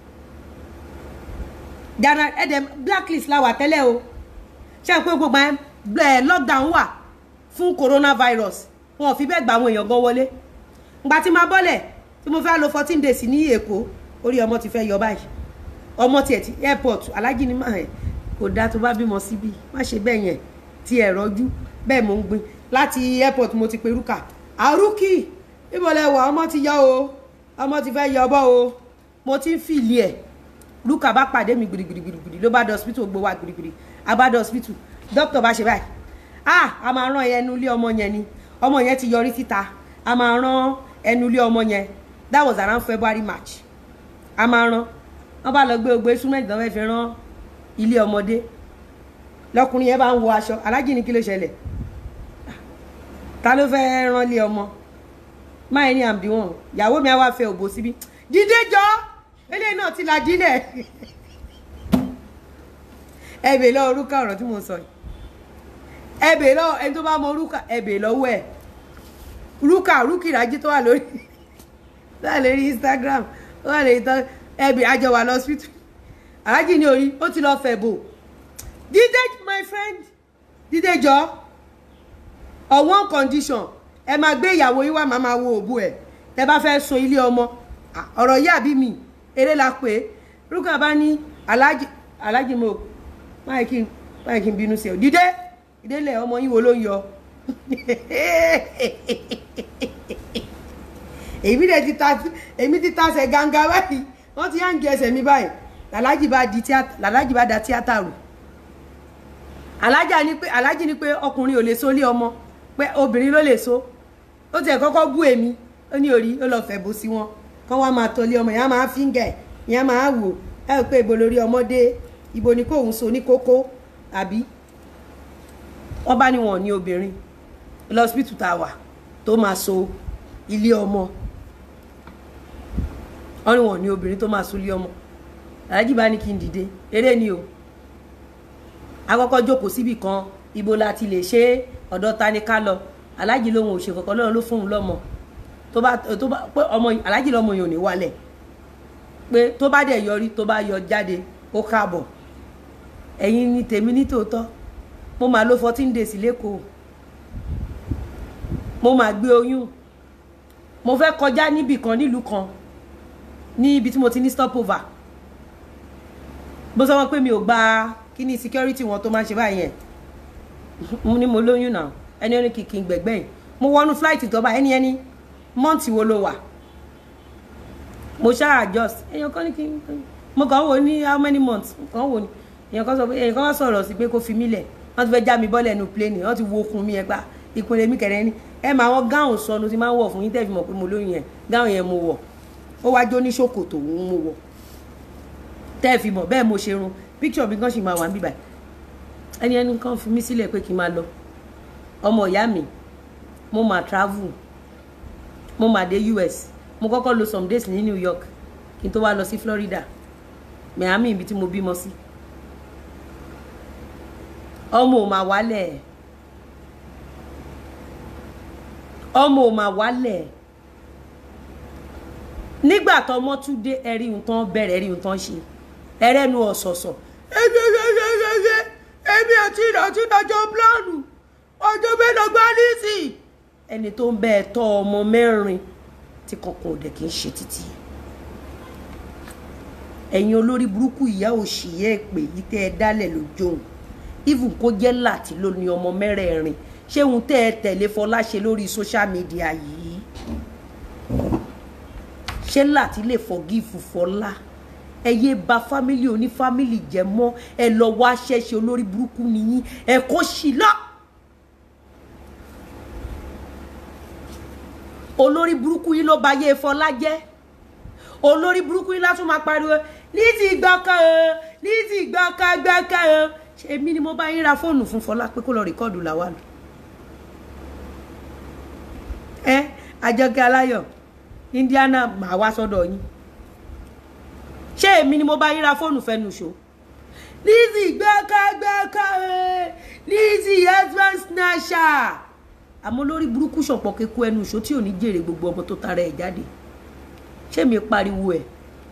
January ẹ dẹ̀ blacklist la wà tẹ́lẹ̀ o ṣé ẹ pé gbogbo ẹ lockdown wà fún coronavirus wọn ò fi bẹ́ẹ̀ gba àwọn èèyàn gan wọlé ìgbà tí máa bọ́lẹ̀ tí mo fẹ́ lò fourteen days ní Èkó orí ọmọ ti fẹ́ yọ báyìí ọmọ tiẹ̀ ti airport alájí ni máa ẹ̀ kò dáa tó bá bímọ síbí má ṣe bẹ́ẹ̀ yẹn tí ẹ̀ rọ́jú bẹ́ẹ̀ mo ń gbin láti airport mo ti pe rúkà àrùkì níbo lẹ wà ọmọ ti yọ o ọmọ ti fẹ́ yọ bọ́ o mo ti ń fìlì ẹ̀ rúkà bá pàdé mi gbìrìgbìrìgbìrì ló bá dé hospital gbowó wa gbìrìgbìrì a bá dé hospital doctor bá ṣe báyìí ah a máa rán ẹnu ilé ọmọ yẹn ni ọmọ yẹn ti yọrí síta a máa rán ẹnu ilé ọmọ yẹn that was around February March a máa rán wọn bá lọ gbé ogbe instrument náà fẹ́ fi rán ilé ọmọdé lọkùnrin yẹn bá ń wọ aṣọ alájì ní kí ló ṣẹlẹ̀ ta ló fẹ́ rán ilé ọmọ máa ní àmì wọn ìyàwó mi á wá fẹ́ òbò síbí dídé jọ eléyìí náà ti la dílẹ̀ ẹ bèè lọ orúkọ ọ̀rọ̀ tí mo sọ yìí ẹ bèè lọ ẹni tó bá mọ orúkọ ẹ bèè lọ́wọ́ ẹ rúkà rúkì ìrájí tó wà lórí tó wà lórí Instagram tó wà lórí tán ẹbí àjọ wà lọ́sítù alájì ní orí ó ti lọ fẹ̀ bò dídé my friend dídé jọ on one condition ẹ máa gbé ìyàwó yín wá máa máa wo òbú ẹ tẹ bá fẹ́ so ilé ọmọ ọ̀rọ̀ yìí àbí mi eré la pé rúkà bá ní alájì alájì mo máa kí máa kí n bínú sí ọ dídé ìdílé ọmọ yín wo ló ń yọ èmi dẹ̀ ti ta èmi ti tasẹ̀ ganga báyìí wọ́n ti yáǹgì ẹsẹ̀ mi báyìí làlájì bá di tíátà làlájì bá da tíátà rò alájà ni pé alájì ni pé ọkùnrin ò lè so lé ọmọ pé obìnrin ló lè so ó tiẹ̀ kọ́kọ́ bú èmi ó ní orí ó lọ fẹ̀ bó sí wọn kọ́ wá máa tọ́lé ọmọ ìyá máa fíngẹ̀ ìyá máa wò ẹ ò pé ibo lórí ọmọdé ibo ni kóun so ní kókó àbí wọ́n bá ní wọn ní obìnrin lọ́sibítù tá a wà tó máa so ilé ọmọ wọ́n ní wọn ní obìnrin tó máa so ilé ọmọ aláàjì bá ní kí n dìde eré ni o akọ́kọ́ jókòó síbì kan ibo la ti lè ṣe ọ̀dọ̀ ta ni ká lọ aláàjì lòun ò ṣe kankan lọ́run ló fóun lọ́mọ tó bá tó bá pé ọmọ aláàjì lọ́mọ yìí ò ní wálẹ̀ pé tó bá dẹ̀ yọrí tó bá yọ jáde ó káàbọ̀ ẹ̀yin ni tèmi ní tòótọ́ mo máa lo fourteen days lẹ́kọ̀ọ́ mo máa gbé oyún mo fẹ́ kọjá níbì kan nílùú kan ní ibi tí mo ti ní stopover bó sọ wọn pé mi ò gba kíní security wọn tó máa ń ṣe báyẹn mo ní mo lóyún náà ẹni ó ní kìkì gbẹ̀gbẹ̀yìn mo wọnú flight tó bá ẹni ẹni mọ́ǹtì wo ló wà mo ṣáà adjust èèyàn kan ní kí n mo kàn wò ní how many months kàn wò ní èèyàn kan sọ pé èèyàn kan wá sọ̀rọ̀ sí pé kó fi mí lẹ̀ wọ́n ti fẹ́ já mi bọ́lẹ̀ nu plane wọ́n ti wo okun mi ẹ̀ gbà ìpínlẹ̀ mi kẹ̀rẹ́ ní ẹ máa wọn gáùn sọnù tí máa ń wọ̀ fún yín tẹ́ fi mọ̀ pé mo lóyún yẹn gáùn yẹn mo wọ̀ ó wá jó ní ṣòkòtò òun mo wọ̀ tẹ́ fi mọ̀ bẹ́ẹ̀ mo ṣe run picture mi kan sì máa wà níbà ẹni ẹni kan fi mí sílẹ̀ pé kí n máa lọ ọmọ ìyá mi mo máa travel mo máa dé US mo kọ́kọ́ lo some days ní New York kí n tó wá lọ sí Florida Miami ibi tí mo bímọ sí ọmọ ò máa wálẹ̀ ọmọ ò máa wálẹ̀ nígbà tọmọ tún dé ẹrí nǹkan bẹ̀rẹ̀ ẹrí nǹkan ṣe ẹrẹ́nu ọ̀sọ̀ọ̀sọ̀ ẹgbẹ́gbẹ́gbẹ́gbẹ́ èmi àti ìdọ̀tí ìdájọ́ pílánù ọjọ́ mẹ́lọ gbá nísì ẹni tó ń bẹ ẹ tọ́ ọmọ mẹ́rin tí kankan ò dẹ̀ kí ń ṣe títí ẹ̀yin olórí burúkú ìyá òṣìyẹ́ èpè yìí tẹ́ ẹ dálẹ̀ lójóun even kó jẹ́ láti ló ní ọmọ mẹ́rẹ̀ẹ̀rin ṣé òun tẹ́ ẹ tẹ̀lé Fọlá ṣe lórí social media yìí ṣé láti lè forgive Fọlá ẹ yé ba fámílì oní fámílì jẹ mọ́ ẹ lọ wá ṣẹṣẹ olórí burúkú nìyí ẹ kó sí lọ. olórí burúkú yìí ló ba yé Fọlá jẹ́ olórí burúkú yìí látún máa pariwo Lizzy gbọ́kàn o Lizzy gbọ́kàn gbọ́kàn o èmi ni mo bá yín ra fóònù fún Fọlá pé kó lọ rìkọ́ọ̀dù làwà lò ẹ Àjọkẹ́ Aláyọ̀ Indiana màá wá sọ́dọ̀ yín ṣé èmi ni mo bá yín ra fóònù fẹnu ṣó Lizzy gbọ́kàn gbọ́kàn o Lizzy husband snatcher àmọ́ lórí burúkú ṣọ̀pọ̀ kéku ẹnu ìṣó tí ò ní jèrè gbogbo ọmọ tó tara ẹ̀ jáde ṣé mi pariwo ẹ̀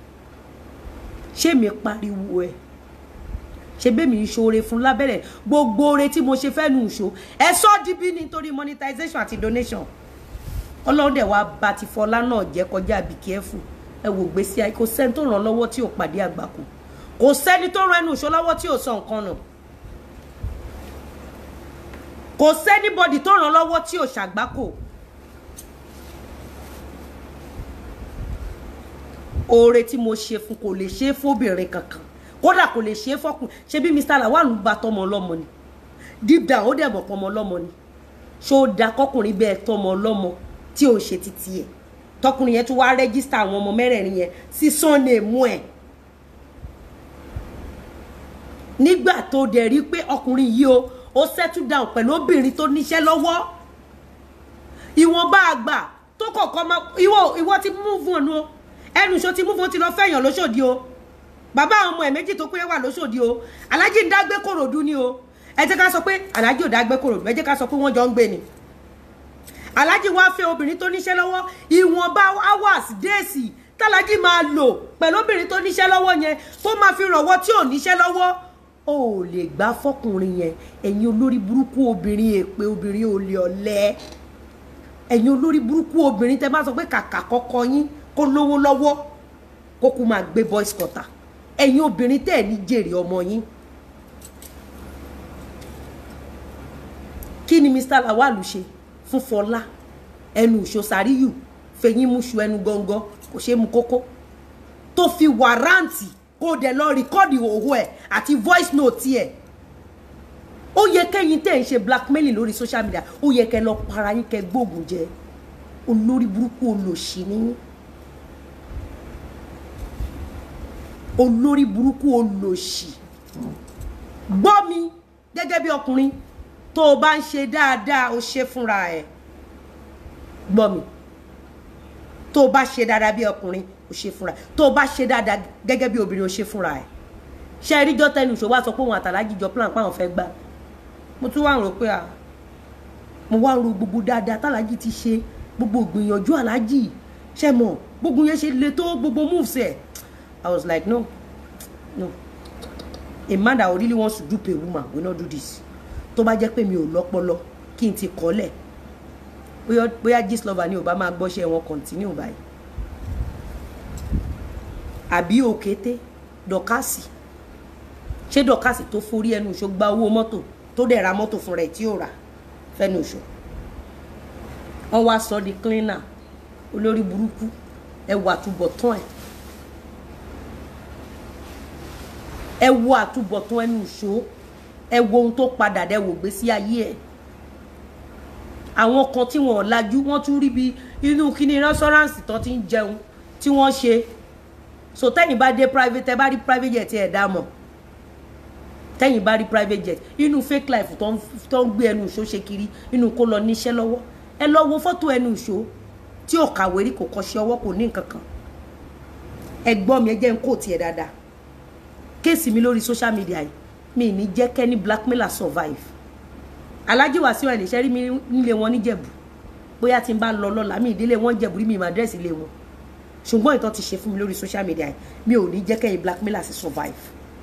ṣé mi pariwo ẹ̀ ṣe bẹ́mi ń ṣoore fún lábẹ́rẹ̀ gbogbo oore tí mo ṣe fẹ́ nu ìṣó ẹ sọ́ di bí nítorí monetization àti donation ọlọ́run dẹ̀ wá bá ti fọlá náà jẹ́ kọjá be careful ẹ wò gbèsè ayé kò sẹ́ni tó ràn lọ́wọ́ tí ò pàdé àgbàkù kò sẹ́ni tó ràn ẹnu ìṣó lọ́wọ́ tí ò sọ nǹkan nù kò sẹ́nibọ́dì tó ràn lọ́wọ́ tí ò ṣàgbákò oore tí mo ṣe fún kò lè ṣe é fóbìnrin kankan kódà kò lè ṣe é fọkùn ṣe bí Mr. Lawal ń gba tọmọ ọlọ́mọ ni deep down ó dẹ̀ mọ̀ pọmọ ọlọ́mọ ni ṣó da kọkùnrin bẹ́ẹ̀ tọmọ ọlọ́mọ tí ò ṣe títí ẹ̀ tọkùnrin yẹn tún wá rẹ́gísítà àwọn ọmọ mẹ́rẹ̀ẹ̀rin yẹn sí sunday mú ẹ̀ nígbà tó dẹ̀ rí pé ọkùnrin yìí o ó settle down pẹ̀lú obìnrin tó níṣẹ́ lọ́wọ́ ìwọ̀nba àgbà tó kọ̀ọ̀kan máa ìwọ ìwọ ti move on o ẹnu ìṣó ti move on ti lọ fẹ̀yàn lóṣòdì o bàbá àwọn ọmọ ẹ̀ méjì tó pé wà lóṣòdì o alájí ń dágbé kòròdú ni o ẹ jẹ́ ká sọ pé alájí ò dágbé kòròdú ẹ jẹ́ ká sọ pé wọ́n jọ ń gbé ni alájí wá fẹ́ obìnrin tó níṣẹ́ lọ́wọ́ ìwọ̀nba hours déèsì tálájí máa lò pẹ̀lú obìnrin tó níṣẹ́ lọ́wọ́ yẹn tó máa fi rànwọ́ tí ò níṣẹ́ lọ́wọ́ o ò lè gbá fọkùnrin yẹn ẹ̀yin olórí burúkú obìnrin èpè obìnrin ò lè ọ̀lẹ ẹ̀yin olórí burúkú obìnrin tẹ́ bá sọ pé kàkà kọ́kọ́ yín kó lówó lọ́wọ́ kó kú máa gbé boys quarter ẹ̀yin obìnrin tẹ́ ẹ̀ ní jèrè ọmọ yín kí ni Mr. Lawal ṣe fún Fọlá ẹnu ìṣòsàríyù fẹ̀yìn múṣu ẹnu gọ́ngọ́ kò ṣe é mu kókó tó fi wàrántì kó dẹ̀ lọ rìkọ́dì òwò ẹ̀ àti voice note ẹ̀ ó yẹ kẹ́yìn tẹ́ ń ṣe blackmailing lórí social media ó yẹ kẹ́ lọ para yín kẹ́ gbóògùn jẹ olórí burúkú olòṣì ní olórí burúkú olòṣì gbọ́ mi gẹ́gẹ́ bí ọkùnrin tó o bá ń ṣe dáadáa o ṣe fúnra ẹ̀ gbọ́ mi tó o bá ṣe dáadáa bí ọkùnrin o ṣe fúnra ẹ̀ tó o bá ṣe dáadáa gẹ́gẹ́ bí obìnrin o ṣe fúnra ẹ̀ ṣe eríjọ́ tẹnu ìṣòwò àsọ pé òun àtàlájì jọ plan páwọn fẹ́ gbà mo tún wá ń rò pé à mo wá ń ro gbogbo dáadáa tàlájì ti ṣe gbogbo ìgbìyànjú àlájì ṣe mọ̀ gbogbo yẹn ṣe le tó gbogbo moves ẹ̀ I was like no no a man that really wants to dupe a woman will not do this tó bá jẹ́ pé mi ò lọ́pọlọ kí n ti kọ́lẹ̀ bóyá bóyá Gistlover ni ò bá máa gbọ́ṣẹ́ wọn continue báyìí àbí òkété dọ̀kásì ṣé dọ̀kásì tó forí ẹnu ìṣó gba owó mọ́tò tó dẹ̀ ra mọ́tò fún rẹ̀ tí ò rà fẹ́nu ìṣó wọ́n wá sọ di cleaner olórí burúkú ẹ wo àtúbọ̀tán ẹ̀ ẹ wo àtúbọ̀tán ẹnu ìṣó ẹ wo ohun tó padà dẹ wò gbé sí ayé ẹ̀ àwọn kan tí wọn ò lajú wọn tún rí bí inú kíní rẹ́sọ́ránsì tó ti ń jẹun tí wọ́n ṣe so tẹ́yìn bá dé private ẹ bá rí private jet ẹ̀ dá mọ̀ tẹ́yìn bá rí private jet inú fake life tó ń tó ń gbé ẹnu ìṣó ṣe kiri inú kó lọ níṣẹ́ lọ́wọ́ ẹ lọ wo fọ́tò ẹnu ìṣó tí ò kàwé rí kò kọ́ṣẹ́ ọwọ́ kò ní nǹkan kan ẹ gbọ́ mi ẹ jẹ́ ń kó tiẹ̀ dáadáa kéèsì mi lórí social media yìí mi ní jẹ́ kẹ́ni blackmailer survive Alhaji Wasiu Ayinde ṣe rí mi nílé wọn níjẹ̀bù bóyá tí n bá lọ lọ́la mi ìdílé wọn jẹ̀bù rí mi ìmọ̀ àdírẹ́sì ilé wọn ṣùgbọ́n ìtọ́ ti ṣe fún mi lórí social media yìí mi ò ní jẹ́ kẹ́yìn blackmailer sí survive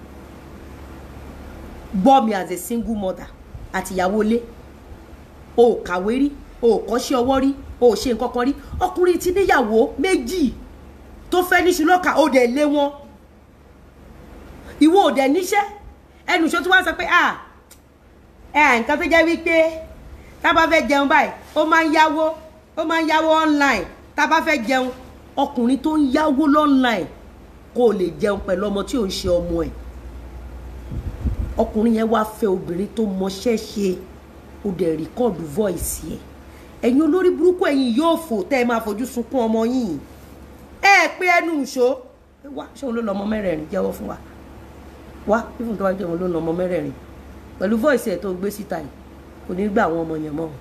gbọ́ mi as a single mother àtìyàwó ilé o ò kàwé rí o ò kọ́ṣẹ́ ọwọ́ rí o ò ṣe nǹkan kan rí ọkùnrin ti níyàwó méjì tó fẹ́ níṣu lọ́kà ó dẹ̀ lé wọn ìwọ ò dẹ̀ níṣẹ́ ẹnu ìṣó tí wọ́n sọ pé ah ẹ nǹkan tó jẹ́ wípé tá a bá fẹ́ jẹun báyìí ó máa ń yáwó ó máa ń yáwó online tá a bá fẹ́ jẹun ọkùnrin tó ń yáwó online kó lè jẹun pẹ̀lú ọmọ tí ò ń ṣe ọmọ ẹ̀ ọkùnrin yẹn wáá fẹ́ obìnrin tó mọṣẹ́ ṣe ó dẹ̀ rìkọ́ọ̀dù voice yẹ ẹ̀yin olórí burúkú ẹ̀yin yóò fò tẹ́ ẹ máa fojú sunkún ọmọ yìí ẹ pé ẹnu ìṣó wá ṣé òun ló lọ ọmọ mẹ́rẹ̀ẹ̀rin jẹ́wọ́ fún wa wá fífún tó wá jẹ́ òun ló lọ ọmọ mẹ́rẹ̀ẹ̀rin pẹ̀lú voice ẹ̀ tó gbé síta yìí kò ní gbà àwọn ọmọ yẹn mọ́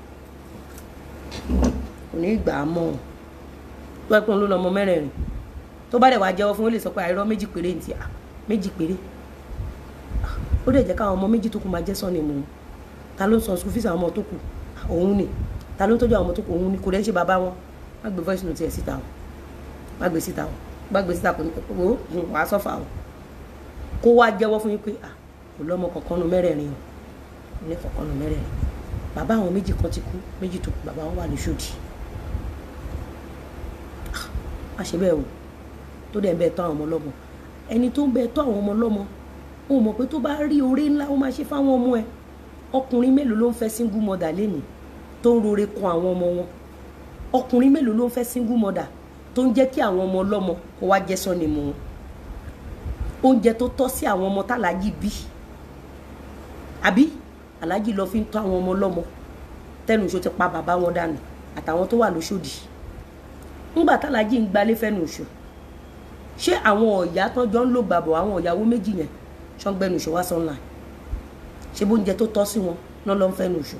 kò ní gbà á mọ́ tó ẹ pé òun ló lọ ọmọ mẹ́rẹ̀ẹ̀rin tó bá dẹ̀ wá jẹ́wọ́ fún ó lè sọ pé àìrọ́ méjì péré ní ti à méjì péré ó dẹ̀ jẹ́ káwọn ọmọ méjì tó kù máa jẹ́ sọ́ni mu ta ló ń san school fees àwọn ọmọ tó kù òun ni ta ló ń tọ́jú àwọn ọmọ tó kù òun ni kò dẹ́ ṣe bàbá wọn má gbé voice note ẹ̀ síta o má gbé síta o má gbé síta kò ní kó o wàá sọ́fà o kó wá jẹ́wọ́ fún yín pé à kò lọ́mọ kankan nu mẹ́rẹ̀ẹ̀rin o ilé kankan nu mẹ́rẹ̀ẹ̀rin bàbá àwọn méjì kan ti kú méjì tó kù bàbá wọn wà lóṣòdì má ṣe bẹ́ẹ̀ o tó dẹ̀ ń bẹ́ẹ̀ tọ́ àwọn ọmọ lọ́mọ ẹni tó ń bẹ́ẹ̀ tọ́ àwọn ọmọ lọ́mọ o mọ̀ pé tó bá rí oore ńlá ó máa ṣe fáwọn ọmọ ẹ ọkùnrin mélòó ló ń fẹ́ single mother lénìí tó ń rore kan àwọn ọmọ wọn ọkùnrin mélòó ló ń fẹ́ single mother tó ń jẹ́ kí àwọn ọmọ ọlọ́mọ kó wá jẹ́ sọ́ni mu wọn oúnjẹ tó tọ́ sí àwọn ọmọ tàlájì bí àbí aláàjì lọ fi ń tọ́ àwọn ọmọ ọlọ́mọ tẹnu ìṣó ti pa bàbá wọn dànù àtàwọn tó wà lóṣòdì ńgbà tàlájì ń gbalé fẹ́nu ìṣó ṣé àwọn ọ̀yà tán jọ ń lò gbàbọ̀ àwọn ọ̀yàwó méjì yẹn ṣọ́ngbẹ́nu ìṣó wá sọ́nà ṣe bó oúnjẹ tó tọ́ sí wọn náà ló ń fẹ́nu ìṣó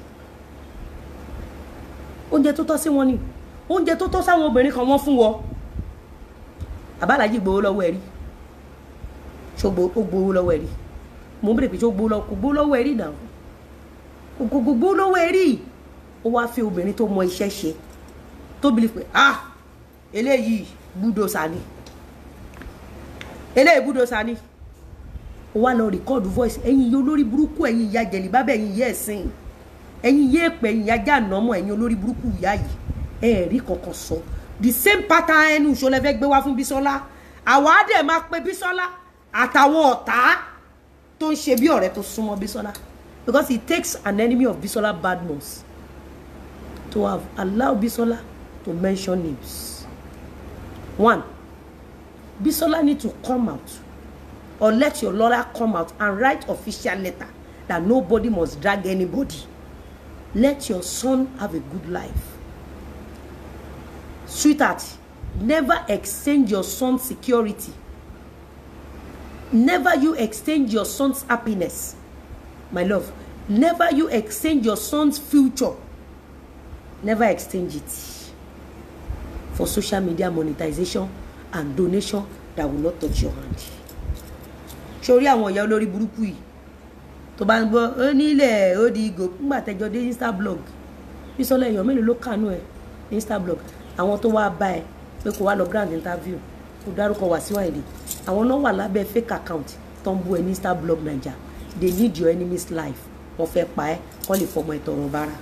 oúnjẹ tó tọ́ sí wọn ni oúnjẹ tó tọ́ sáwọn obìnrin kan wọ́n fún wọn àbálàjì gbowó lọ́wọ́ ẹ̀ rí ṣó gbowó lọ́wọ́ ẹ̀ rí mo ń bèrè pé ṣó gbowó lọ́wọ́ kò gbowó lọ́wọ́ ẹ̀ rí náà kò gbowó lọ́wọ́ ẹ̀ rí ó wá fẹ́ obìnrin tó mọ iṣẹ́ ṣe tó bìlì pé ah eléyìí búdòsà ni eléyìí búdòsà ni ó wá lọ rìkọ́ọ̀dù voice ẹ̀yin iye olórí burúkú ẹ̀yin ìyá jẹ̀lì bábẹ́ ẹ̀yin ìyá ẹ̀sìn ẹ̀yin ìyá èpè ẹ̀yin ìyá jàǹnàmọ́ ẹ̀yin olórí burúkú ìyá yìí ẹ̀ rí kankan sọ the same pattern ẹnu ìṣòlẹ̀ fẹ́ gbé wá fún Bísọ́lá àwa á dẹ̀ máa pe Bísọ́lá àtàwọn ọ̀tá tó ń ṣe bí ọ̀rẹ́ tó súnmọ́ Bísọ́lá because it takes an enemy of Bísọ́lá Badmus to have allowed Bísọ́lá to mention names one Bísọ́lá need to come out or let your lawyer come out and write official letter that nobody must drag anybody let your son have a good life sweetheart never exchange your son's security never you exchange your son's happiness my love never you exchange your son's future never exchange it for social media monetization and donation that will not touch your hand sórí àwọn ìyá olórí burúkú yìí tó bá ń gbọ́ ó nílẹ̀ ó di ìgò ńgbà tẹjọ dé instablog Bísọ́lá èèyàn mélòó ló kànú ẹ instablog àwọn tó wá bá ẹ pé kó wá lọ grand interview kó dárúkọ Wasiu Ayinde àwọn náà wà lábẹ́ fake account tó ń bú ẹ ní instablog naija they need your enemy's life wọ́n fẹ́ pa ẹ́ kọ́ lè fọmọ ìtọ̀rọ̀ bára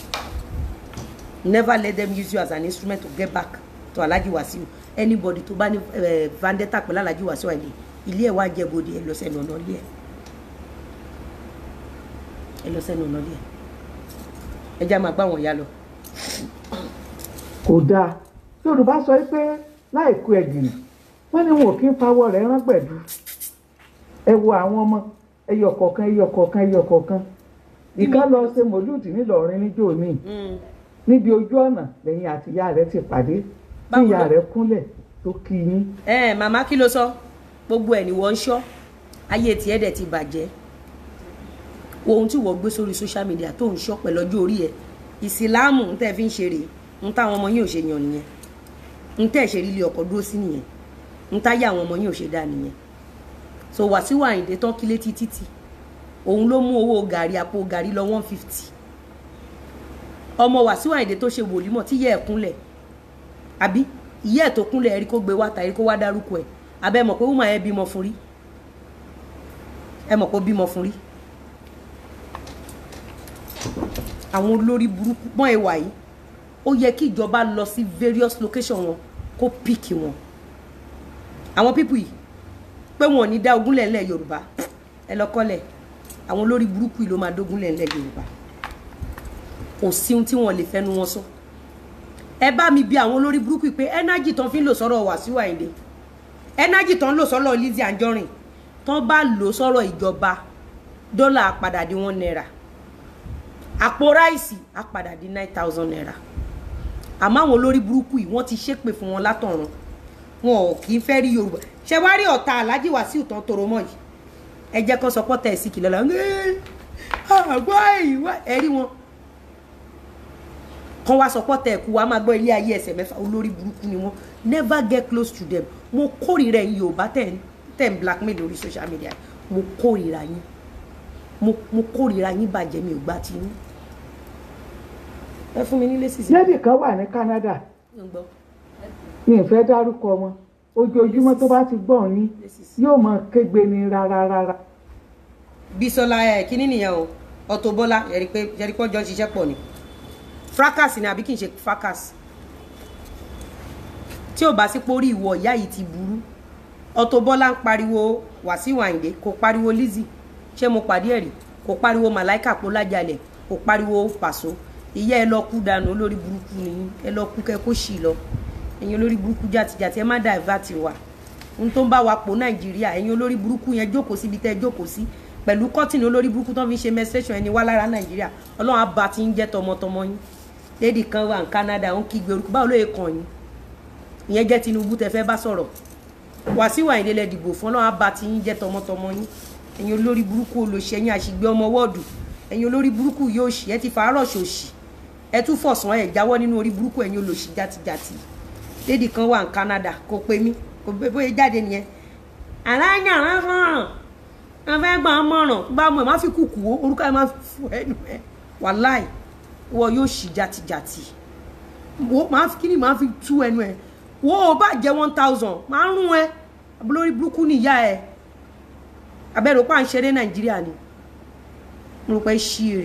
never let them use you as an instrument to get back to Alhaji Wasiu anybody tó bá ní vendetta pẹ̀lú Alhaji Wasiu Ayinde ilé ẹ̀ wá jẹ́ bòde ẹ̀ lọ sẹ́nu ọ̀nà ilé ẹ̀ ẹ̀ lọ sẹ́nu ọ̀nà ilé ẹ̀ ẹ já máa gbá wọn ya lọ.
kò dáa yorùbá sọ pé láìkú ẹ̀gìnì wọ́n ní wọn ò kí ń fawọ́ rẹ̀ rán pẹ̀lú ẹ wo àwọn ọmọ ẹyọ kọ̀ọ̀kan ẹyọ kọ̀ọ̀kan ẹyọ kọ̀ọ̀kan ìka lọ ṣe mòlúùdì nílọrin níjó mi níbi ojú ọ̀nà lẹ́yìn àti ìyá rẹ̀ ti pàdé tí ìyá rẹ̀ kúnlẹ̀ tó kí yín.
ẹ màmá kí ló sọ gbogbo ẹ ni wọ́n ń ṣọ́ ayé tiẹ̀ dẹ̀ ti bàjẹ́ ohun tí wọ́n gbé sórí social media tó ń ṣọ́ pẹ̀lú ọjọ́ orí ẹ̀ ìsìláàmù ń tẹ́ fi ń ṣe rèé ń táwọn ọmọ yín ò ṣe yàn nìyẹn ń tẹ́ ṣe rí ilé ọkọ̀ dúró sí nìyẹn ń táyà àwọn ọmọ yín ò ṣe dáa nìyẹn so Wàsíù Àyìndé tán kílé títí tí òun ló mú owó gàrí àpò gàrí lọ one fifty ọmọ Wàsíù Àyìndé tó ṣe wòlímọ̀ tí yẹ ẹ̀ kúnlẹ̀ àbí ìyá ẹ̀ tó kúnlẹ̀ ẹ̀rí kó gbé wá tàrí kó wá dárúkọ ẹ̀ abẹ́ mọ̀ pé wúmọ̀ ẹ̀ bímọ fún rí ẹ mọ̀ pé ó bímọ fún rí àwọn olórí burúkú mọ́ ẹ wà yìí ó yẹ kí ìjọba lọ sí various location wọn kó píìkì wọn àwọn pípù yìí pé wọn ò ní dá ogúnlẹ̀ ńlẹ̀ Yorùbá ẹ lọ kọ́lẹ̀ àwọn olórí burúkú yìí ló máa dógúnlẹ̀ ńlẹ̀ Yorùbá kò sí ohun tí wọn lè fẹnu wọn sọ ẹ bá mi bi àwọn olórí burúkú yìí pé ẹnájì tán fi ń lò sọ́rọ̀ Wàsíù Àyìndé ẹnájì tán ń lò sọ́rọ̀ Lizzy Anjorin tán bá lò sọ́rọ̀ ìjọba dọ́là padà di one naira àpò ráìsì á padà di nine thousand naira àmọ́ àwọn olórí burúkú yìí wọ́n ti ṣépè fún wọn látọ̀run wọn ò kì í fẹ́ rí yorùbá ṣe wá rí ọ̀tá aláàjì Wàsíù tán toro mọ́ yìí ẹ jẹ́ kó sọ pọ́tà ẹ̀ sí kìlọ̀ lọ́wọ́ àgbọ̀ ìwà ẹ rí wọn kán wá sọ pọ́tà ẹ̀ kú wa máa gbọ́ ilé ayé ẹsẹ̀ mẹ́fà olórí burúkú ni wọ́n never get close to them mo kórìíra ẹ̀yin yorùbá tẹ̀ ń tẹ̀ ń blackmail lórí social media mo kórìíra yín mo mo kórìíra yín bàjẹ́ mi ò gbà tí yín ẹ fún mi nílé sísè.
lady kan wà ní Canada
ń gbọ́
mi ì fẹ́ dárúkọ wọn ojoojúmọ́ tó bá ti gbọ́ ní yóò máa kégbe ní rárá rárá.
Bísọ́lá ẹ kíní nìyẹn o Auto Bola yẹri pé yẹri pé ọjọ́ ń ṣiṣẹ́ pọ̀ ni fracas ni àbí kì í ṣe fracas tí ò bá sí pórí ìwọ ìyá yìí ti burú Auto Bola ń pariwo Wàsíù Àyìndé kò pariwo Lizzy ṣé mo pàdé ẹ̀rí kò pariwo Màláìkà Pọ́lájalẹ̀ kò pariwo Pàṣọ ìyá ẹ lọ kú dànù olórí burúkú ni ẹ lọ kú kẹ kó ṣì lọ ẹ̀yin olórí burúkú jàtìjàtì ẹ má divert wa ohun tó ń bá wa pò Nàìjíríà ẹ̀yin olórí burúkú yẹn jókòó síbi tẹ́ ẹ jókòó sí pẹ̀lú kọ́tìnì olórí burúkú tó fi ń ṣe menstruation ẹni wá lára Nàìjíríà Ọlọ́run àbá ti ń jẹ́ tọmọtọmọ yín lady kan wà ní Canada ó ń kígbe orúkọ báwo ló yẹ kàn yín ìyẹn jẹ́ Tinubu tẹ́ fẹ́ bá sọ̀rọ̀ Wàsíù Àyìndé lẹ dìbò fún Ọlọ́run àbá ti ń jẹ́ tọmọtọmọ yín ẹ̀yin olórí burúkú olóṣèyìn àṣìgbé ọmọ wọ́ọ̀dù ẹ̀yin olórí burúkú yóò ṣì ẹ ti fàárọ̀ ṣòṣì ẹ tún fọ̀sán ẹ̀ jáwọ́ nínú orí burúkú ẹ̀yin olóṣì játijàti lady kan wà ní Canada kò pè mí kò pé bóyá jáde nìyẹn alájà wọn fọràn wọn fẹẹ gbà wọn mọràn bá mọ ẹ má fi kúkú wo orúkọ ẹ má fọ ẹnu ẹ wàláì wọ yóò ṣì játijàti wo máa fi kíni máa fi tú ẹnu ẹ wo ò bá jẹ one thousand máa ń rún ẹ lórí burúkú nìyá ẹ abẹ́rẹ́ òpá ń ṣeré Nàìjíríà ni mo rò pé ṣí èrè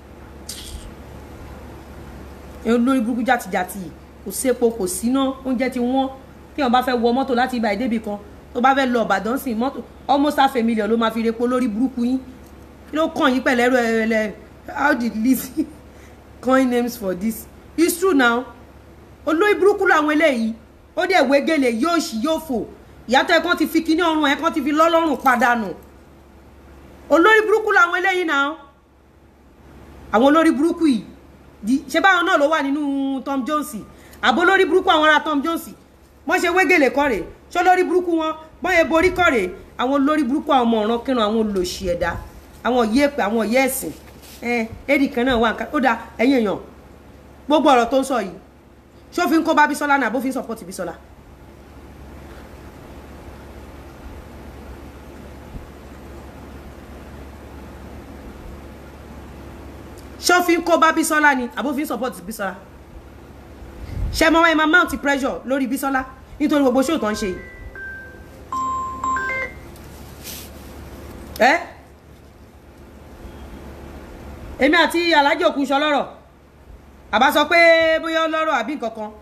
lórí burúkú játijàti yìí kò sépo kò síná oúnjẹ ti wọ́n tí wọ́n bá fẹ́ wọ mọ́tò láti ibà ìdébì kan tó bá fẹ́ lọ Ìbàdàn sí mọ́tò almost half a million ló máa fi repo lórí burúkú yín kí ló kàn yín pẹ̀lẹ́ ẹ̀rọ ẹ̀rẹ̀ how did Lizzy coin names for this it's true now olórí burúkú làwọn eléyìí ó dẹ̀ wégele yóò ṣì yóò fò ìyàtọ̀ ẹ̀kan ti fi kíní ọrùn ẹ̀kan ti fi lọ́lọ́rùn padànù olórí burúkú làwọn eléyìí náà àwọn olórí burúkú yìí ṣé báwọn náà ló wà nínú Tom Jones àbó lórí burúkú àwọn ará Tom Jones wọ́n ṣe wégele kọ́ rèé ṣó lórí burúkú wọn wọ́n yẹ borí kọ́ rèé àwọn lórí burúkú àwọn ọmọ ọ̀ràn kírun àwọn olòṣì ẹ̀dá àwọn yéèpẹ̀ àwọn yẹ́ẹ̀sìn ẹ̀ éèdì kan náà wà nǹkan ó dáa ẹ̀yìn èèyàn gbogbo ọ̀rọ̀ tó ń sọ yìí ṣó fi ń kó bá Bísọ́lá náà bó fi ń sọpọ́tì Bísọ́lá. ṣó fi ń kó bá Bísọ́lá ni àbó fi ń sọpọ́tì Bísọ́lá ṣe mọ ẹ máa mount pressure lórí Bísọ́lá nítorí gbogbo ṣó tó ń ṣe yìí ẹ èmi àti Alhaji Òkúnṣọ lọ́rọ̀ àbá sọ pé bóyá ọlọ́rọ̀ àbí nǹkan kan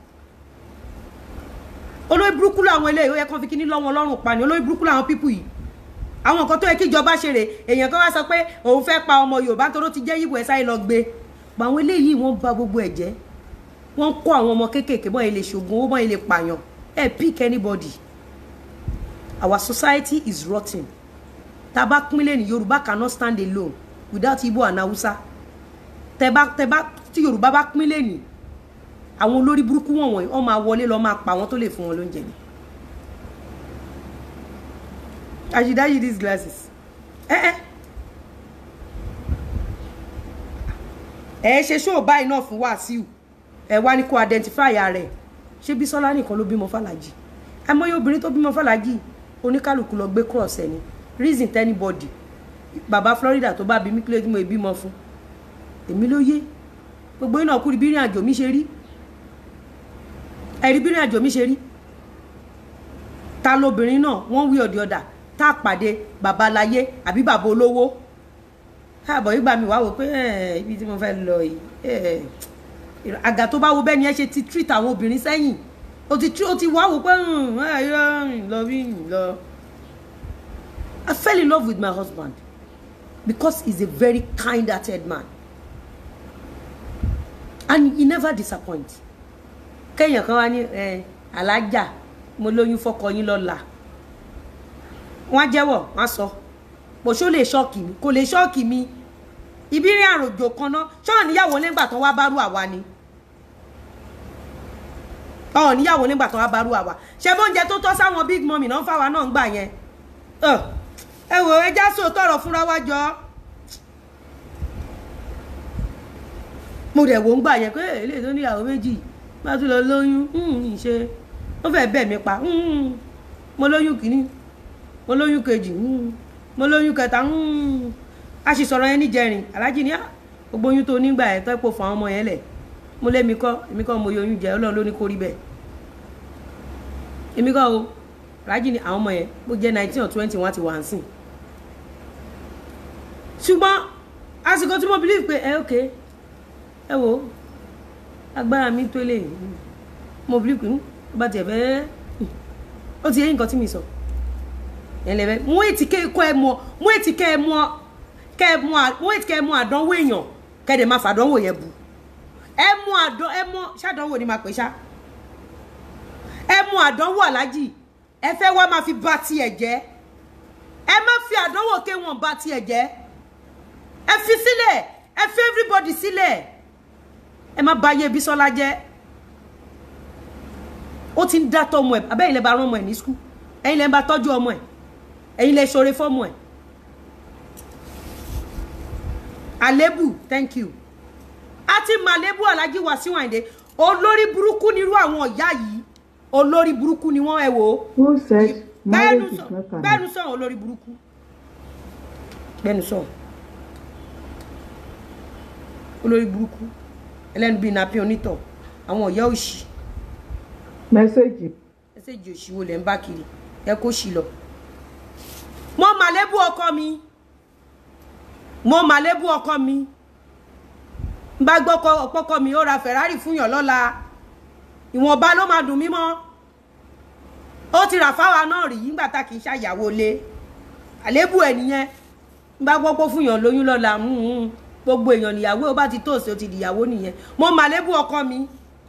olórí burúkú làwọn eléyìí ó yẹ kán fi kíní lọ́wọ́ ọlọ́run pa ni olórí burúkú làwọn pípù yìí àwọn nǹkan tó yẹ kí ìjọba ṣe rè èèyàn kan wá sọ pé òun fẹ́ pa ọmọ Yorùbá tó ló ti jẹ́ yíbo ẹ̀ sáyé lọ gbé pa àwọn eléyìí wọ́n bà gbogbo ẹ̀ jẹ́ wọ́n kó àwọn ọmọ kéékèèké bọ́n ilé ṣògùn owó bọ́n ilé pààyàn ẹ̀ pick anybody our society is rotten tá a bá pínlẹ̀ ní Yorùbá cannot stand alone without Igbo and Hausa tẹ bá tẹ bá tí Yorùbá bá pínlẹ̀ ní àwọn olórí burúkú wọn wọ̀nyí wọ́n máa wọlé lọ máa pa àwọn tó lè fún wọn lóúnjẹ ni. I should dye you these glasses. ẹ ẹ ẹ ṣe ṣó báyìí náà fún Wàsíù ẹ wá ní kó identify ara ẹ ṣé Bísọ́lá nìkan ló bímọ Fàlàjì àmọye obìnrin tó bímọ fàlájì oníkálukú lọ gbé cross ẹ ni reason tẹ́nibọ́dì bàbá Florida tó bá bí mí kílódé tí mo bímọ fún èmi ló yé gbogbo iná kúri bí ìrìn àjò mi ṣe rí ẹ̀rí bí ìrìn àjò mi ṣe rí ta lobìnrin náà wọ́n wí ọ̀dì ọ̀dà tá a pàdé bàbá láyé àbí bàbá olówó káàbọ̀ ìgbà mi wá wò pé ibi tí mo fẹ́ lọ yìí àgà tó bá wo bẹ́ẹ̀ ni ẹ ṣe ti treat àwọn obìnrin sẹ́yìn o ti o ti wá wò pé lọ bí lọ. I fell in love with my husband because he's a very kind-hearted man and he never disappoints. kéèyàn kan wá ní alájà mo lóyún fọkọ yín lọ́la wọ́n á jẹ́wọ́ wọ́n á sọ bó ṣó lè ṣọ́ọ̀kì mi kò lè ṣọ́ọ̀kì mi ibi rí àròjò kan náà ṣọ́ọ̀ níyàwó nígbà tó wá bárú àwa ni ọ̀ níyàwó nígbà tó wá bárú àwa ṣé bóúnjẹ tó tọ́ sáwọn big mummy náà fáwa náà ń gbà yẹn ẹ wò ẹ já sóò tọrọ fúnra wá jọ mo dẹ̀ wò ń gbà yẹn pé eléyìí tó níyàwó méjì bá tún lọ lóyún ṣe ó fẹ́ bẹ̀ mí pa mo lóyún kìíní mo lóyún kejì mo lóyún kẹta a sì sọ̀rọ̀ yẹn níjẹrin alájí ní gbogbo oyún tó nígbà ẹ̀ tó pò fún àwọn ọmọ yẹn lẹ̀ mo lé mi kọ́ èmi kọ́ mo yọyún jẹ ọlọ́run ló ní kó rí bẹ́ẹ̀ èmi kọ́ o alájí ní àwọn ọmọ yẹn bó jẹ́ nineteen or twenty wọ́n ti wà ń sìn ṣùgbọ́n àsìkò tí mo believe pé ẹ ok ẹ wo agbára mi tó lè mo believe pé bá tiẹ̀ fẹ́ ó ti yẹ nǹkan tí mi sọ ẹlẹ́fẹ́ mú ètí kọ́ ẹ mọ mú ètí kẹ́ ẹ mọ kẹ́ ẹ mọ mú ètí kẹ́ ẹ mọ àdánwò èèyàn kẹ́ ẹ dẹ̀ máa fàdánwò yẹn bu ẹ mọ àdán ẹ mọ ṣàdánwò ni máa pè ṣá ẹ mọ àdánwò alájì ẹ fẹ́ wá máa fi bà tiẹ̀ jẹ́ ẹ má fi àdánwò ké wọn bà tiẹ̀ jẹ́ ẹ fi sílẹ̀ ẹ fi everybody sílẹ̀ ẹ má bà yé Bísọ́lá jẹ́ ó ti ń dá tọmọ ẹ abẹ́yìn lẹ́ bá rán ọmọ ẹ ní skul ẹ̀yin lẹ́ bá tọ́jú ọmọ ẹ ẹ̀yin lẹ́ ṣoore fọ́mọ ẹ àlébù thank you àti màlébù Alhaji Wasiu Ayinde olórí burúkú nírú àwọn ọ̀yá yìí olórí burúkú ni wọ́n ẹ wò ó
Who said marriage is
sọ
not an
bẹ́ẹ̀nu sọ olórí burúkú bẹ́ẹ̀nu sọ olórí burúkú ẹlẹ́nu bíi napi onítọ̀ àwọn ọ̀yá òṣì
message
ẹsẹ̀jì òṣì wo lẹ̀ ń bá kiri ẹ kó ṣì lọ. mo màlébù ọkọ mi mo màlébù ọkọ mi n bá gbọ́ ọpọ́kọ mi ó ra Ferrari fún yàn lọ́la ìwọ̀nba ló máa dùn mí mọ́ ó ti rà fáwa náà rí nígbà tá kì í ṣàyàwó lé àlébù ẹ̀ nìyẹn n bá gbọ́ pé fún yàn lóyún lọ́la mm, gbogbo èèyàn níyàwó ó bá ti tóòsì ó ti dìyàwó nìyẹn mo màlébù ọkọ mi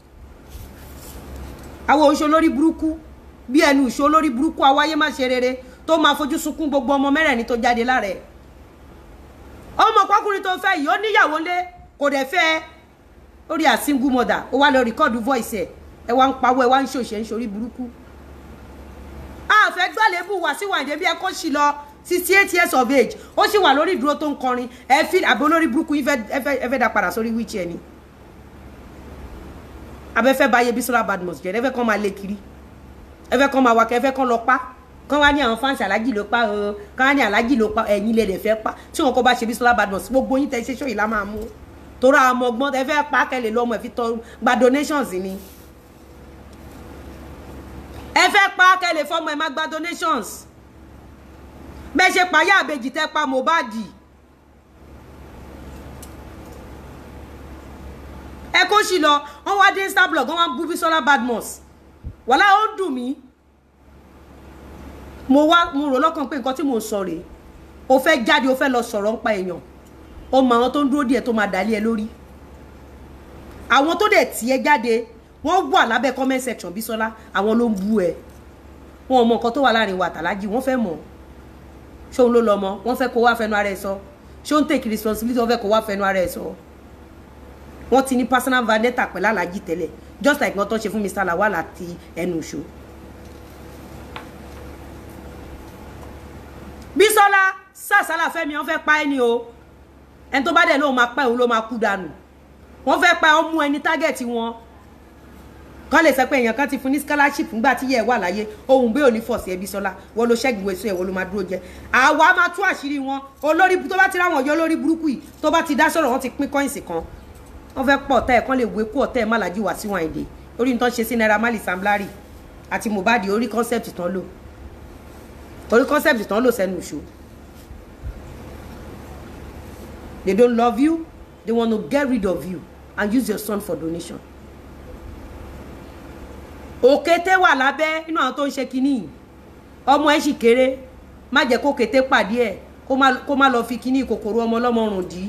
àwọn oṣù olórí burúkú bí ẹnu ìṣó olórí burúkú awáyé má ṣe rere tó máa fojú sunkún gbogbo ọmọ mẹ́rẹ̀ẹ̀rin tó jáde lára ẹ̀ ọmọ pọkùnrin tó fẹ́ yìí ó níyàwó lé kò dẹ̀ fẹ́ ẹ lórí a single mother ó wá lọ rìkọ́ọ̀dù voice ẹ̀ ẹ wá ń pawọ́ ẹ wá ń ṣòṣe ń ṣorí burúkú àfẹ́ gbàlébù Wasiu Ayinde bí ẹ kó sì lọ sixty eight years of age ó sì wà lórí ìdúró tó ń kọrin ẹ fi àbí olórí burúkú yín fẹ́ ẹ fẹ́ ẹ fẹ́ dá padà sórí wheelchair ni abẹ́fẹ́ báyé Bísọ́lá Badmus jẹ́ ẹ fẹ́ kọ́ máa lé kiri ẹ fẹ́ kọ́ máa wákẹ́ ẹ fẹ́ kọ́ lọ pa kán wá ní àwọn fáǹsì alájì ló pa o kán wá ní alájì ló pa ẹ̀yin lè lè fẹ́ pa tí wọn kọ́ bá ṣe Bísọ́lá Badmus gbogbo yín tẹ́ ṣe ṣó yìí lá máa mú torí àwọn ọmọ ọgbọ́n ẹ fẹ́ pa kẹ́lẹ̀ lọ́mọ ẹ fi tọ́ gba donations ni ẹ fẹ́ pa kẹ́lẹ̀ fọ́mọ ẹ má gba donations bẹ́ẹ̀ ṣe payá àbèjì tẹ́ pa Mohbad ẹ kó sì lọ wọn wá dé instablog wọn wá bú Bísọ́lá Badmus wàhálà ó dùn mí mo wá mo rò lọ́kàn pé nǹkan tí mo sọ rèé o fẹ́ jáde o fẹ́ lọ sọ̀rọ̀ nípa èèyàn o mọ àwọn tó ń dúró díẹ̀ tó máa dàlẹ́ ẹ lórí àwọn tó dẹ̀ tì ẹ́ jáde wọ́n wà lábẹ́ comment section Bísọ́lá àwọn ló ń bú ẹ wọn ò mọ nǹkan tó wà láàrin wa àtàlájì wọ́n fẹ́ mọ̀ ṣóun ló lọ mọ wọ́n fẹ́ kó wá fẹnu ara ẹ sọ ṣóun take responsibility wọ́n fẹ́ kó wá fẹnu ara ẹ sọ wọ́n ti ní personal vendetta pẹ̀lú alájì tẹ́lẹ̀ just like wọ́n tó ṣe fún Mr. Lawal àti ẹnu ìṣó. Bísọ́lá sàṣálà fẹ́mi wọ́n fẹ́ pa ẹni o ẹni tó bá dẹ̀ lóun máa pa òun ló máa kú dànù wọ́n fẹ́ pa ọmú ẹni tágẹ̀tì wọn kọ́ lè sọ pé èèyàn kan ti fún ní scholarship ńgbà tí yẹ ẹ wà láyé ohun bẹ́ẹ̀ ò ní fọ̀sí ẹbí sọlá wọ́n ló ṣẹ́gun èso ẹ̀ wọ́n ló máa dúró jẹ àwa máa tú àṣírí wọn olórí tó bá ti ráwọn ọjọ́ olórí burúkú yìí tó bá ti dá sọ̀rọ̀ wọn ti pín kọ́ìnsì kan wọ́n fẹ́ pọ̀ ọ̀tá ẹ̀ kan lè wé kú ọ̀tá ẹ̀ má làjú wá síwọ̀n èdè orí nǹkan ṣe sí Naira Marley Sam Larry àti Mohbad orí concept tán lò orí concept tán lò sẹ́nu ìṣó they don't love you they want to get rid of you and use your son for donation òkété wà lábẹ́ nínú àwọn tó ń ṣe kínní ọmọ ẹ̀ sì kéré má jẹ́ kó kété pàdé ẹ̀ kó má lọ fi kínní kòkòrò ọmọ ọlọ́mọ rùn dí.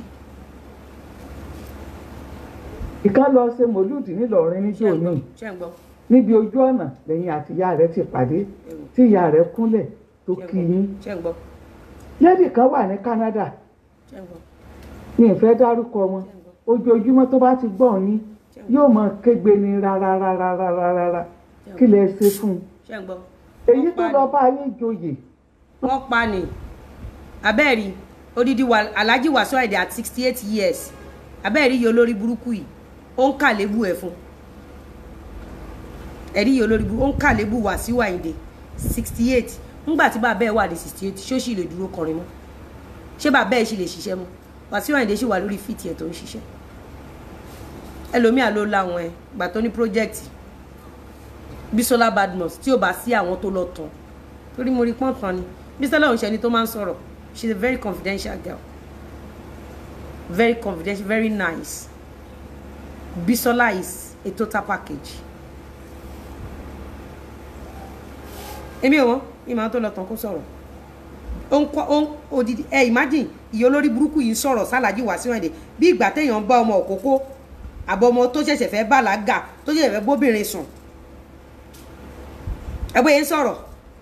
ìkan lọ ṣe mòlúùdì nílọrin níjó ní níbi ojú ọ̀nà lẹ́yìn àti ìyá rẹ̀ ti pàdé tí ìyá rẹ̀ kúnlẹ̀ tó kí yín lẹ́dì kan wà ní Canada ní ìfẹ́ dárúkọ wọn ojoojúmọ́ tó bá ti gbọ́ yín yóò mọ kégbe ní rárárárárárá kí lẹ ṣe fún un èyí tó lọ bá yín joyè.
wọ́n pa ni abẹ́ẹ̀rí odidi alhaji Wasiu Ayinde at sixty eight years abẹ́ẹ̀rí yìí olórí burúkú yìí ó ń kà lébù ẹ̀ fún ẹ̀rí yìí olórí burúkú ó ń kà lébù Wasiu Ayinde sixty eight ńgbà tí bàbá ẹ̀ wà ní sixty eight ṣó sì lè dúró kọrin mọ́ ṣé bàbá ẹ̀ sì lè ṣiṣẹ́ mọ́ Wasiu Ayinde sì wà lórí fíìtì ẹ̀ tó ń ṣiṣẹ́ ẹlòmíà ló láwọn ẹ gbà tó ní project Bisola Badmus tí ò bá sí àwọn tó lọ tán torí mo rí pọ́n tán ni Bisola òun ṣe ni tó máa ń sọ̀rọ̀ she is a very confidential girl very confidential very nice Bisola is a total package èmi ò wọ́n ìmọ̀ tó lọ tán kó sọ̀rọ̀ ó ń kọ́ ó ń odidi ẹ imagine ìyá olórí burúkú yìí ń sọ̀rọ̀ sálàjì Wasiu Ayinde bí ìgbà téèyàn bá ọmọ òkókó àbọ̀mọ tó ṣẹ̀ṣẹ̀ fẹ́ bàlágà tó ṣẹ̀ṣẹ̀ fẹ́ bóbìnrin sùn ẹgbẹ́ yẹn sọ̀rọ̀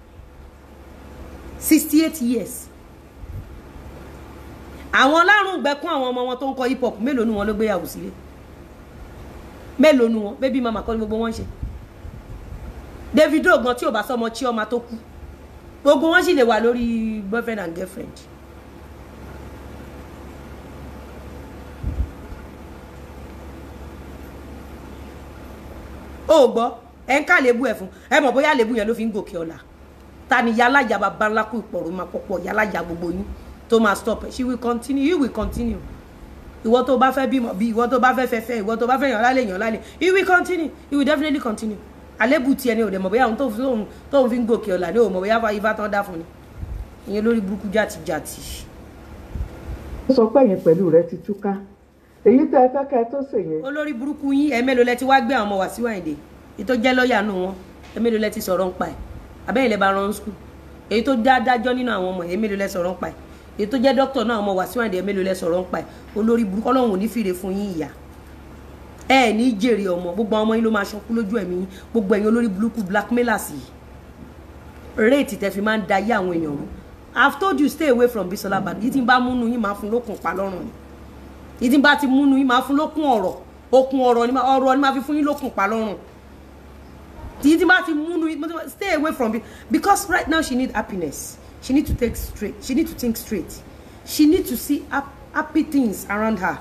sixty eight years àwọn ọlọ́run gbẹ̀kún àwọn ọmọ wọn tó ń kọ hip hop mélòó nu wọn ló gbéyàwó sílé mélòó nu wọn bébí mama kọ́ ni gbogbo wọn ṣe Davido gan tí ò bá sọmọ Chioma tó kú gbogbo wọn sì lè wà lórí boyfriend and girlfriend ó gbọ́ ẹ ń ká lébu ẹ̀ fún ẹ mọ̀ bóyá lébu yẹn ló fi ń gòkè ọ̀la ta ni yálàjà bàbá ńlá kú ìpọ̀rọ̀ máa pọ̀pọ̀ yálàjà gbogbo yín tó máa stop ẹ̀ she will continue you will continue ìwọ tó bá fẹ́ bímọ bí ìwọ tó bá fẹ́ fẹ́fẹ́ ìwọ tó bá fẹ́ yàn lálẹ́ yàn lálẹ́ you will continue you will definitely continue àlébù tiẹ̀ ni ò dẹ̀ mọ̀ bóyá òun tóun fi ń gòkè ọ̀la ni ò mọ̀ bóyá ifá tán dá fún ni ìyẹn lórí burúkú jàtìjàtì.
ó sọ pé ẹ̀yin pẹ̀lú rẹ ti túká èyí tẹ́ ẹ fẹ́ kẹ́ ẹ tó ṣèyẹn.
olórí burúkú yín ẹ mélòó lẹ ti wá gbé àwọn ọmọ Wasiu Ayinde èyí tó jẹ́ lọ́ọ̀yà nù wọn ẹ mélòó lẹ ti sọ̀rọ̀ ń pa ẹ̀ abẹ́yìn lẹ bá rán skul èyí tó dá dájọ́ nínú àwọn ọmọ ẹ mélòó lẹ sọ̀rọ̀ ń pa ẹ̀ èyí tó jẹ́ dókítà náà ọmọ Wasiu Ayinde ẹ mélòó lẹ sọ̀rọ̀ ń pa ẹ̀ olórí burúkú ọlọ́run ò ní fìrè fún yín ìyá ẹ ní jèrè ọmọ gbogbo ọmọ yín ló máa ṣọkú lójú ẹ̀mí yín gbogbo ẹ̀yin olórí burúkú blackmailers yìí réètì tẹ fi máa ń da ayé àwọn èèyàn rú I've told you stay away from Bisola Badmus yìí tí ń bá múnú yín máa fún lókun pa lọ́rùn ni yìí tí ń bá ti múnú yín máa fún lókun ọ̀rọ̀ okun ọ̀rọ̀ ni ọ̀rọ̀ ni máa fi fún yín lókun pa lọ́rùn yìí tí ń bá ti múnú yín stay away from it because right now she need happiness she need to take straight she need to think straight she need to see happy things around her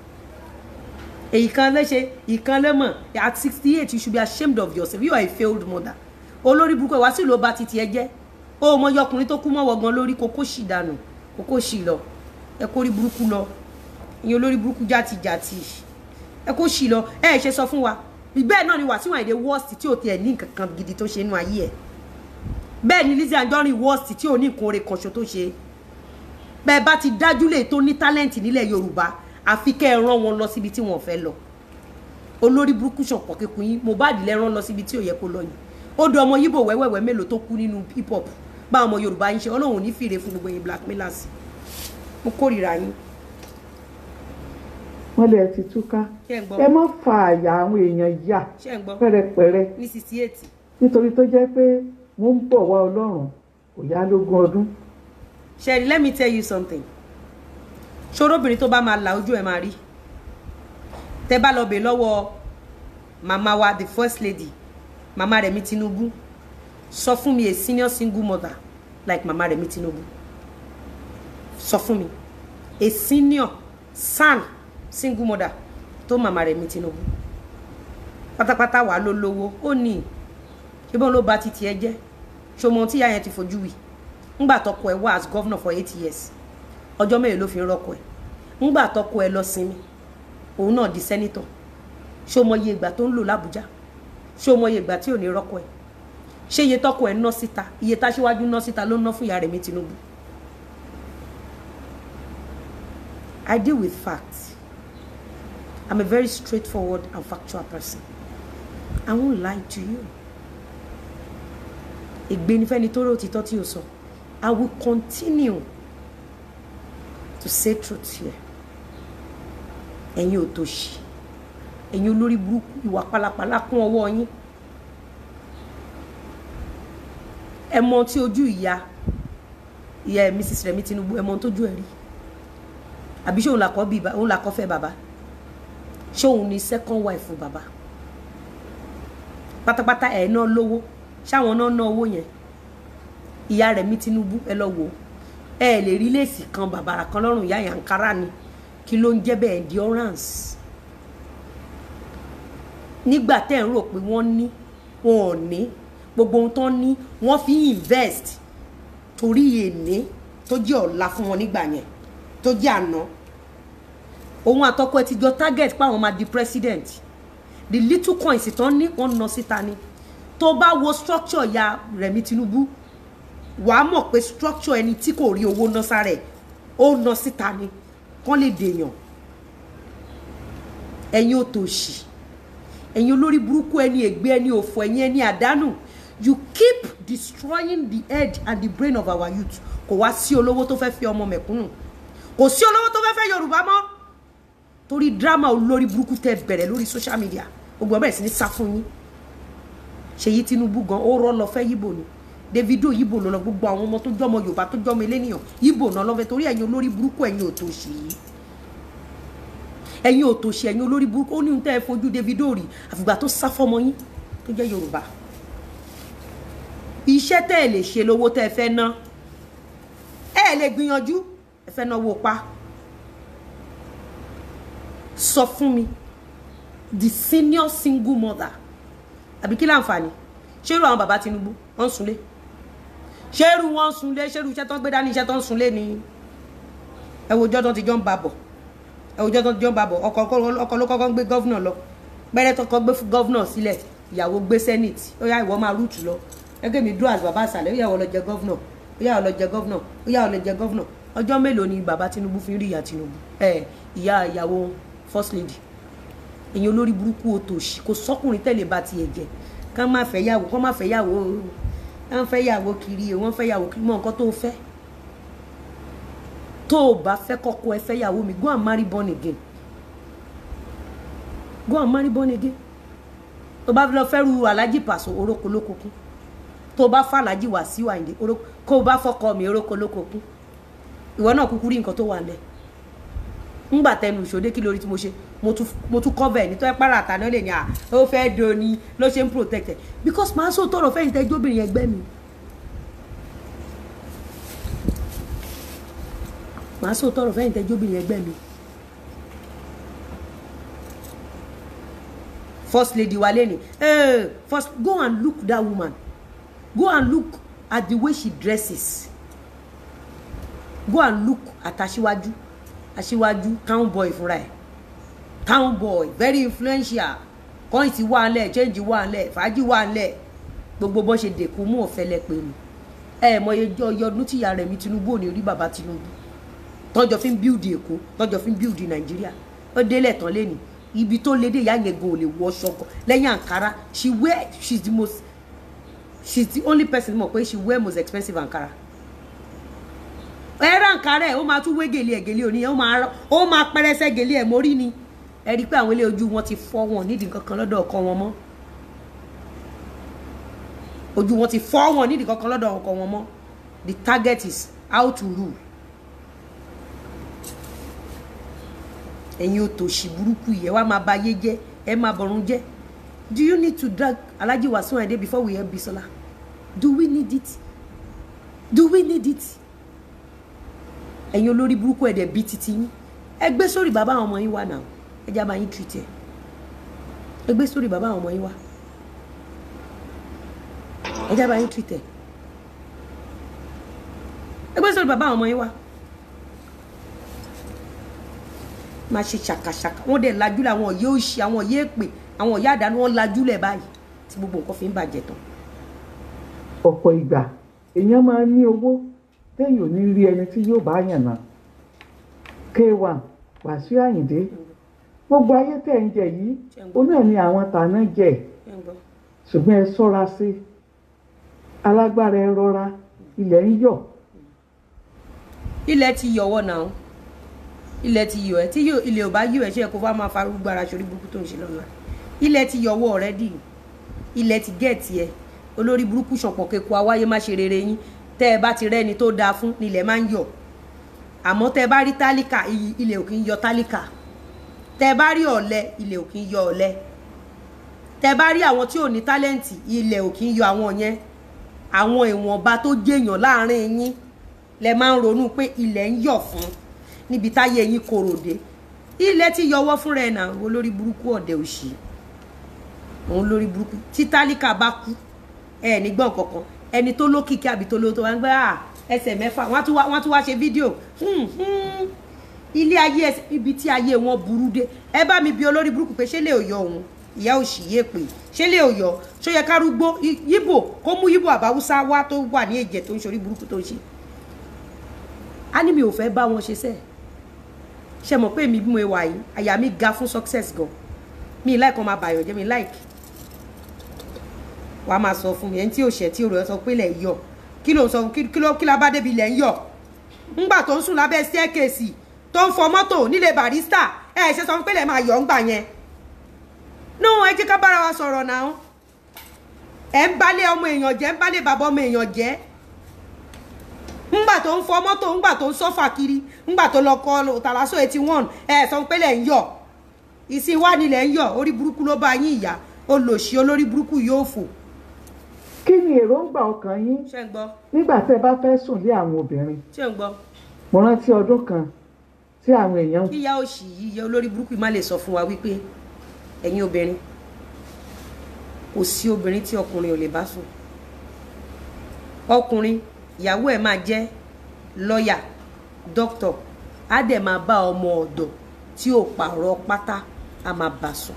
èyí kan lẹ́ṣẹ̀ ìkan lẹ́mọ̀ at sixty eight you should be ashamed of yourself you are a failed mother olórí burúkú ẹ̀ wá sí ìlú ọba titi ẹ jẹ́ ó mọ ọkùnrin tó kú mọ́ wọ̀gán lórí kókó sì dànù kókó sì lọ ẹ kó rí burúkú lọ ìyẹn olórí burúkú játijàti ẹ kó sì lọ ẹ ṣe sọ fún wa bẹ́ẹ̀ náà ni Wasiu Ayinde worst tí ò tiẹ̀ ní nǹkan kan gidi tó ṣe nínú ayé ẹ̀ bẹ́ẹ̀ ni Lizzy Anjorin worst tí ò ní nǹkan oore kanṣo tó ṣe bẹ́ẹ̀ bá ti dájú lè tó ní talent nílẹ̀ Yorùbá àfi kẹ́ ẹ rán wọn lọ síbi tí wọ́n fẹ́ lọ olórí burúkú ṣọ̀pọ̀ kíkún yín Mohbad lẹ́ rán lọ síbi tí ò yẹ kó lọ yìí ó do ọmọ yíbò wẹ́wẹ́wẹ́ mélòó tó kú nínú hip hop bá ọmọ Yorùbá yín ṣe Ọlọ́run ò ní fìrè fún gbogbo yín blackmailers mo kórìíra yín.
wọ́n lè ti túká ẹ má fa àyà àwọn èèyàn yà pẹ́rẹpẹ́rẹ
ní sixty eight.
nítorí tó jẹ́ pé wọ́n ń bọ̀ wá Ọlọ́run kò yá lógún ọdún.
Sherry let me tell you something ṣòróbìnrin tó bá máa la ojú ẹ máa rí tẹ bá lọ bè lọ́wọ́ màmá wa the first lady màmá Rẹ̀mí Tinubu sọ fún mi a senior single mother like màmá Rẹ̀mí Tinubu sọ fún mi a senior san single mother tó màmá Rẹ̀mí Tinubu pátápátá wà ló lówó ó ní ṣé bọ́n ló ba titi ẹ jẹ́ ṣọmọ tí ìyá yẹn ti fojú wì ńgbà tọkọ ẹ wá as governor for eight years ọjọ́ mélòó ló fi ń rọ́kọ ẹ ńgbà tọkọ ẹ lọ sinmi òun náà di senator ṣé o mọ iye ìgbà tó ń lò lábújá ṣé o mọ iye ìgbà tí ò ní rọ́kọ ẹ ṣé iye tọkọ ẹ ná síta iye táṣíwájú ná síta ló ná fún ìyá rẹ̀ mi Tinubu I deal with facts I'm a very straightforward and factual person I won't lie to you ègbé ni fẹ́ni tó rí òtítọ́ tí o sọ I will continue to say truth here ẹ̀yin ò tòṣì ẹ̀yin olórí burúkú ìwà pálapàla kún ọwọ́ yín ẹ mọ tí ojú ìyá ìyá Mrs. Remi Tinubu ẹ mọ tójú ẹ rí àbí ṣé òun làkọ́ bí òun làkọ́ fẹ́ bàbá ṣé òun ni second wife fún bàbá pátápátá ẹ̀ náà lówó ṣáwọn náà ná owó yẹn ìyá Remi Tinubu ẹ lọ wò ẹ lè rí léèsì kan bàbàrà kan lọ́rùn ìyá yankara ni kí ló ń jẹ́ bẹ́ẹ̀ endurance nígbà tẹ́ ń rò pé wọ́n ní wọn ò ní gbogbo ohun tó ń ní wọ́n fi invest torí èní tó jẹ́ ọ̀la fún wọn nígbà yẹn tó jẹ́ àná òun àtọkọ ẹ ti jọ target páwọn máa di president the little coins tó ń ní wọ́n ná síta ni tó bá wo structure ya Rẹ̀mí Tinubu wàá mọ̀ pé structure ẹni tí kò rí owó ná sára ẹ̀ ó ná síta ni kán lè dèèyàn ẹ̀yin ò tòṣì ẹ̀yin olórí burúkú ẹni ègbé ẹni òfò ẹ̀yin ẹni àdánù you keep destroying the head and the brain of our youth kò wá sí olówó tó fẹ́ fi ọmọ mẹ̀kúnnù kò sí olówó tó fẹ́ fẹ́ Yorùbá mọ́ torí drama olórí burúkú tẹ bẹ̀rẹ̀ lórí social media gbogbo ọbẹ̀ sí ní sá fún yín Ṣèyí Tinubu gan ó rọ́ lọ fẹ́ yíbò ni Davido yíbò lọ gbogbo àwọn ọmọ tó jọmọ Yorùbá tó jọmọ eléníyàn yíbò náà lọ́fẹ́ torí ẹ̀yin olórí burúkú ẹ̀yin òtòṣì yìí ẹ̀yin òtòṣì ẹ̀yin olórí burúkú ó ní ohun tẹ́ ẹ fojú Davido rí àfìgbà tó sá fọmọ yín tó jẹ́ Yorùbá iṣẹ́ tẹ́ ẹ lè ṣe lówó tẹ́ ẹ fẹ́ ná ẹ lè gbìyànjú ẹ fẹ́ náwó pa sọ fún mi the senior single mother àbí kí láǹfààní ṣérú àwọn bàbá Tinubu wọ́n ń sunlé ṣérú wọ́n ń sunlé ṣérú iṣẹ́ tó ń gbé dání iṣẹ́ tó ń sunlé ni ẹ wo ọjọ́ tó ti jọ ń ba bọ̀ ẹ wo ọjọ́ tó ti jọ ń ba bọ̀ ọkọ ló kọ́kọ́ ń gbé gọ́vnà lọ pẹ́rẹ́ tó kọ́ gbé gọ́vnà sílẹ̀ ìyàwó gbé senate ó yá ìwọ máa rúùtù lọ gẹ́gẹ́ mi dúró àti bàbá àṣàlẹ̀ ó yà wọ́n lọ jẹ gọ́vnà ó yà wọ́n lọ jẹ gọ́vnà ó yà wọ́n lọ jẹ gọ́vnà ọjọ́ mélòó ni bàbá Tinubu fi ń rí ìyá Tinubu ẹ ìyá ìyàwó first lady èyàn olórí burúkú òtòṣì kò sọkùnrin tẹ̀lé bá tiẹ̀ jẹ kán má fẹ́ yàwó kán má fẹ́ yàwó kán fẹ́ yàwó kiri wọ́n fẹ́ yàwó kiri mọ́ nǹkan tó fẹ́ tó o bá fẹ́ kọ́kọ́ ẹ fẹ́ yàwó mi go and marry born again go and marry born again tó bá lọ fẹ́ ru alájì pàṣọ orókò lókokún tó bá fà alájì wá sí wàyíǹde kó o bá fọkọ mi orókò lókokún ìwọ náà kúkú rí nǹkan tó wà lẹ̀ ńgbà tẹnu ìṣòdé kí lórí tí mo ṣe mo tún cover ẹ̀ nítorí pàrọ̀ àtàná lè ní à ó fẹ́ do ni ló ṣe ń protect ẹ̀ because màá sọ tọrọ fẹ́yìn tẹ́jú obìnrin ẹgbẹ́ mi màá sọ tọrọ fẹ́yìn tẹ́jú obìnrin ẹgbẹ́ mi first lady wa lẹ́ni hey, first go and look that woman go and look at the way she dresses go and look at aṣíwájú aṣíwájú town boy fúnra ẹ̀ town boy very influential kọ́ìntì wà ńlẹ̀ change wà ńlẹ̀ fàájì wà ńlẹ̀ gbogbo bọ́n ṣe dèkú mú ọ̀fẹ́lẹ́ pé ni ẹ mọ iye ọdún tíya Rẹ̀mí Tinubu ò ní rí bàbá Tinubu tọ́jọ́ fi ń build Èkó tọ́jọ́ fi ń build Nàìjíríà ó délẹ̀ tán lẹ́nu ibi tó lédè ìyá yẹn gan ò lè wọ ṣọkọ lẹ́yìn Ankara she wear she's the most she's the only person mọ̀ pé she wear most expensive Ankara ẹ̀rọ Ankara ẹ̀ ó máa tún wé gèlè ẹ̀ gèlè òní ó máa pẹ́rẹ́sẹ́ gèlè ẹ̀ mórí ni ẹ rí i pé àwọn ilé ojú wọn ti fọ́ wọn nídìí kankan lọ́dọ̀ ọkọ wọn mọ́ ojú wọn ti fọ́ wọn nídìí kankan lọ́dọ̀ ọkọ wọn mọ́ the target is how to rule ẹ̀yin òtòṣì burúkú yìí ẹ wá máa ba ayé jẹ́ ẹ máa bọ̀run jẹ́ do you need to drag Alhaji Wasiu Ayinde before we help Bisola do we need it do we need it ẹ̀yin olórí burúkú ẹ̀dẹ̀ bíi titi yín ẹ gbé sórí bàbá àwọn ọmọ yín wà náà ẹ jẹ́ àbá yín treat ẹ̀ ẹ gbé sórí bàbá àwọn ọmọ yín wá ẹ jábàá yín tìtẹ̀ ẹ gbé sórí bàbá àwọn ọmọ yín wá máa ṣe ṣàkàṣàkà wọn dẹ̀ lajúlẹ̀ àwọn òye òṣì àwọn òye èpè àwọn òye àdánù wọn lajúlẹ̀ báyìí tí gbogbo nǹkan fi ń bàjẹ́ tán
ọ̀pọ̀ ìgbà èèyàn máa ń ní owó téèyàn ò ní rí ẹni tí yóò bá yàn náà k1 Wàsíù Àyìndé gbogbo ayé tẹ̀ ń jẹ yìí ó náà ni àwọn tàná jẹ
ẹ ń gbọ́.
ṣùgbọ́n ẹ ṣọ́ra sí alágbára ẹ rọra ilẹ̀ ń yọ̀
ilẹ̀ ti yọ̀wọ́ náà ilẹ̀ ti yọ̀ ẹ́ tí yóò- ilẹ̀ ò bá yọ̀ ẹ́ ṣe é kó fá máa farúgbó ara ṣorí burúkú tó ń ṣe lọ́la ilẹ̀ ti yọ̀wọ́ already ilẹ̀ ti gẹ̀ẹ́tì ẹ olórí burúkú ṣọ̀pọ̀ kẹ́kọ awáyé má ṣe rere yín tẹ́ ẹ bá ti rẹ́ni tó dáa fún nílẹ̀ máa ń yọ̀ àmọ́ tẹ́ ẹ bá rí tálíkà i- ilẹ̀ ò kì í yọ tálíkà tẹ́ ẹ bá rí ọ̀lẹ ilẹ̀ ò kì í yọ ọ̀lẹ tẹ́ ẹ bá rí àwọn tí ò ní tálẹ́ǹtì ilẹ̀ ò kì í yọ àwọn yẹn àwọn ìwọ̀nba tó jèèyàn láàrin yín lẹ máa ń ronú pé ilẹ̀ ń yọ̀ fún níbi táyé yín korò dé ilẹ̀ ti yọwọ́ fúnra ẹ̀ náà olórí burúkú ọ̀dẹ̀ òṣì òun lórí burúkú tí tálíkà bá kú ẹ ní gbọ́n kankan ẹni tó lókìkí àbí tó lówó tó wá ń gbé à ẹsẹ̀ mẹ́fà wọ́n á tún wá- wọ́n á tún wá ṣe fídíò Hmm, hmm. ilé ayé ẹsẹ̀ ibi tí ayé wọn burú dé ẹ bá mi bi olórí burúkú pé ṣé lè yọ òun ìyá òṣì yé pé ṣé lè yọ ṣó yẹ kárúgbó I- yíbò kó mú yíbò àbáwúsá wá tó wà ní èjẹ tó ń ṣorí burúkú tó ń ṣe á ní mi ò fẹ́ bá wọn ṣe sẹ́ẹ̀ ṣe mọ̀ pé mi bí mo wà yìí àyà mi ga fún success gan mi like ọmọ àbàyàn jẹ́ mi like wàá máa sọ fún mi ẹni tí ò ṣẹ̀ tí ò rẹ̀ sọ pé ilẹ̀ ń yọ̀ kí ló ń sọ kí kí ló kí la bá débi ilẹ̀ ń yọ̀ ńgbà tó ń sùn lábẹ́ staircase tó ń fọ mọ́tò nílé barista ẹ ṣe sọ fún pé ilẹ̀ máa yọ̀ ńgbà yẹn no ẹ jẹ́ ká bára wa sọ̀rọ̀ náà ẹ ń balẹ̀ ọmọ èèyàn jẹ́ ń balẹ̀ bàbá ọmọ èèyàn jẹ́ ńgbà tó ń fọ mọ́tò ńgbà tó ń sọ́fà kiri ńgbà tó lọ kọ tàlásọ eighty one ẹ sọ pé lẹ̀ ń yọ̀ ìsìn wà nílẹ̀ ń yọ̀ orí burúkú ló bá yín ìyá olòṣì olórí burúkú yóò fò
kí ni èròǹgbà ọkàn yín
ṣé ń gbọ́
nígbà tẹ́ bá fẹ́ sùn lé àwọn obìnrin
ṣé ń gbọ́
mo rántí ọdún kan tí àwọn èèyàn
kíyá òṣì yìí yẹ olórí burúkú yìí má lè sọ fún wa wípé ẹ̀yin obìnrin kò sí obìnrin tí ọkùnrin ò lè bá sùn ọkùnrin ìyàwó ẹ̀ máa jẹ́ lọ́ọ̀yà dókítọ̀ á dẹ̀ máa bá ọmọ ọ̀dọ̀ tí ò pààrọ̀ pátá á máa bá sùn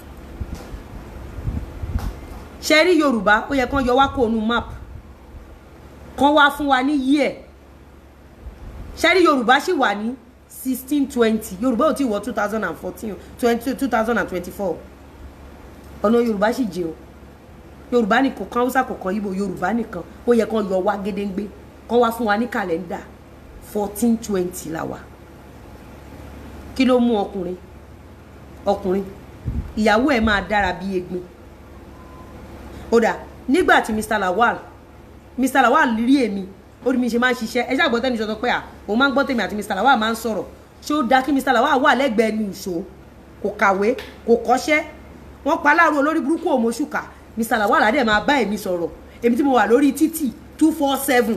ṣe rí yorùbá ó yẹ kán yọ wá kó nu map kán wá fún wa ní yíẹ̀ ṣe rí yorùbá sì wà ní sixteen twenty yorùbá ò tí wọ two thousand and fourteen twenty two thousand and twenty-four ọ̀nà yorùbá sì jẹ́ o yorùbá nìkan kan haúsá kọ̀ọ̀kan ibo yorùbá nìkan ó yẹ kán yọ wá gédéǹgbé kán wá fún wa ní kàlẹ́ndà fourteen twenty la wà kí ló mú ọkùnrin ọkùnrin ìyàwó ẹ̀ máa dára bí egbin ó dà nígbà tí mr lawal mr lawal rí èmi ó rí mi ṣe máa ń ṣiṣẹ́ ẹ ṣàgbọ́ tẹ́ni sọ pé à òun máa ń gbọ́ tèmi àti mr lawal máa ń sọ̀rọ̀ ṣé ó dáa kí mr lawal wà lẹ́gbẹ̀ẹ́ ní ìṣó kò kàwé kò kọ́ṣẹ́ wọ́n pa láàrú olórí burúkú òmòṣùkà mr lawal adé máa bá èmi sọ̀rọ̀ èmi tí mo wà lórí títì two four seven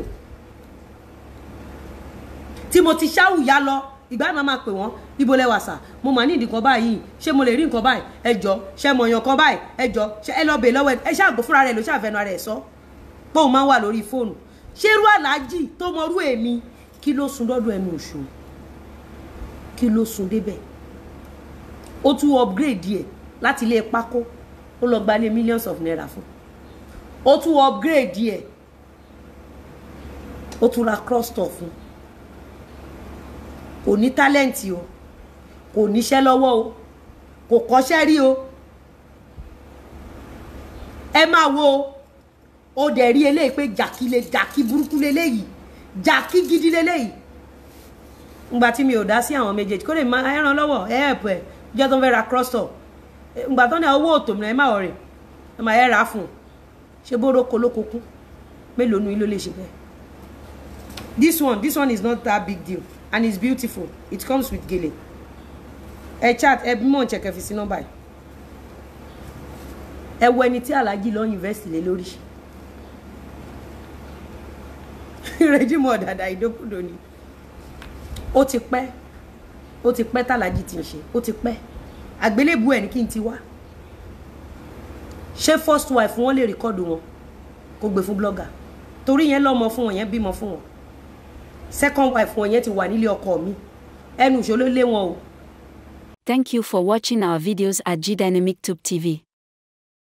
tí mo ti ṣáwùyá lọ ìgbà yìí máa máa pè wọ́n ibo lẹ́wà sà mo mà ní ìdí kan báyìí ṣé mo lè rí nǹkan báyìí ẹ jọ ṣé mo yan kan báyìí ẹ jọ ṣé ẹ lọ bèè lọ́wọ́ ẹ ẹ ṣáàgbó fúnra rẹ̀ ló ṣàfẹ́nu ara ẹ̀ sọ pé òun máa ń wà lórí fóònù ṣé irú aláàjì tó mọrú èmi kí ló sun dọ́dọ̀ ẹnu òṣù kí ló sun débẹ̀ ó tún upgrade ẹ̀ láti ilé pákó ó lọ gbalé millions of naira fún ó tún upgrade ẹ̀ ó tún ra cross store fún kò ní tálẹ́ǹtì o kò níṣẹ́ lọ́wọ́ o kò kọ́ṣẹ́ rí o ẹ máa wo o dẹ̀ rí eléyìí pé jàkí le jàkí burúkú leléyìí jàkí gidi leléyìí ngbà tí mi ò dá sí àwọn méjèèjì kó lè máa ẹ ràn lọ́wọ́ ẹ ẹ̀pọ̀ ẹ jẹ́ tó ń fẹ́ ra cross store ngbà tó ní owó òtò mìíràn ẹ má ọ̀rẹ́ ẹ máa ẹ rà á fún un ṣe bó róko lóko kú mélòó nu ilé lè ṣe bẹ́ẹ̀ this one this one is not that big deal and it's beautiful it comes with gele ẹ chat ẹ bí mò ń check ẹ fi sí nọ́mbà yìí ẹ wo ẹni tí alhaji lọ invest lé lórí rẹjímọ dàda ìdókòdò ni ó ti pẹ́ ó ti pẹ́ tàlàjì ti ń ṣe ó ti pẹ́ àgbélébù ẹ̀ ní kí n ti wá ṣé first wife wọn lè rìkọ́dù wọn kó gbé fún blogger torí yẹn lọ́mọ fún wọn yẹn bímọ fún wọn second wife wọn yẹn ti wà nílé ọkọ mi ẹnu ìṣòló lé wọn o.
Thank you for watching our videos at G Dynamic Tube TV.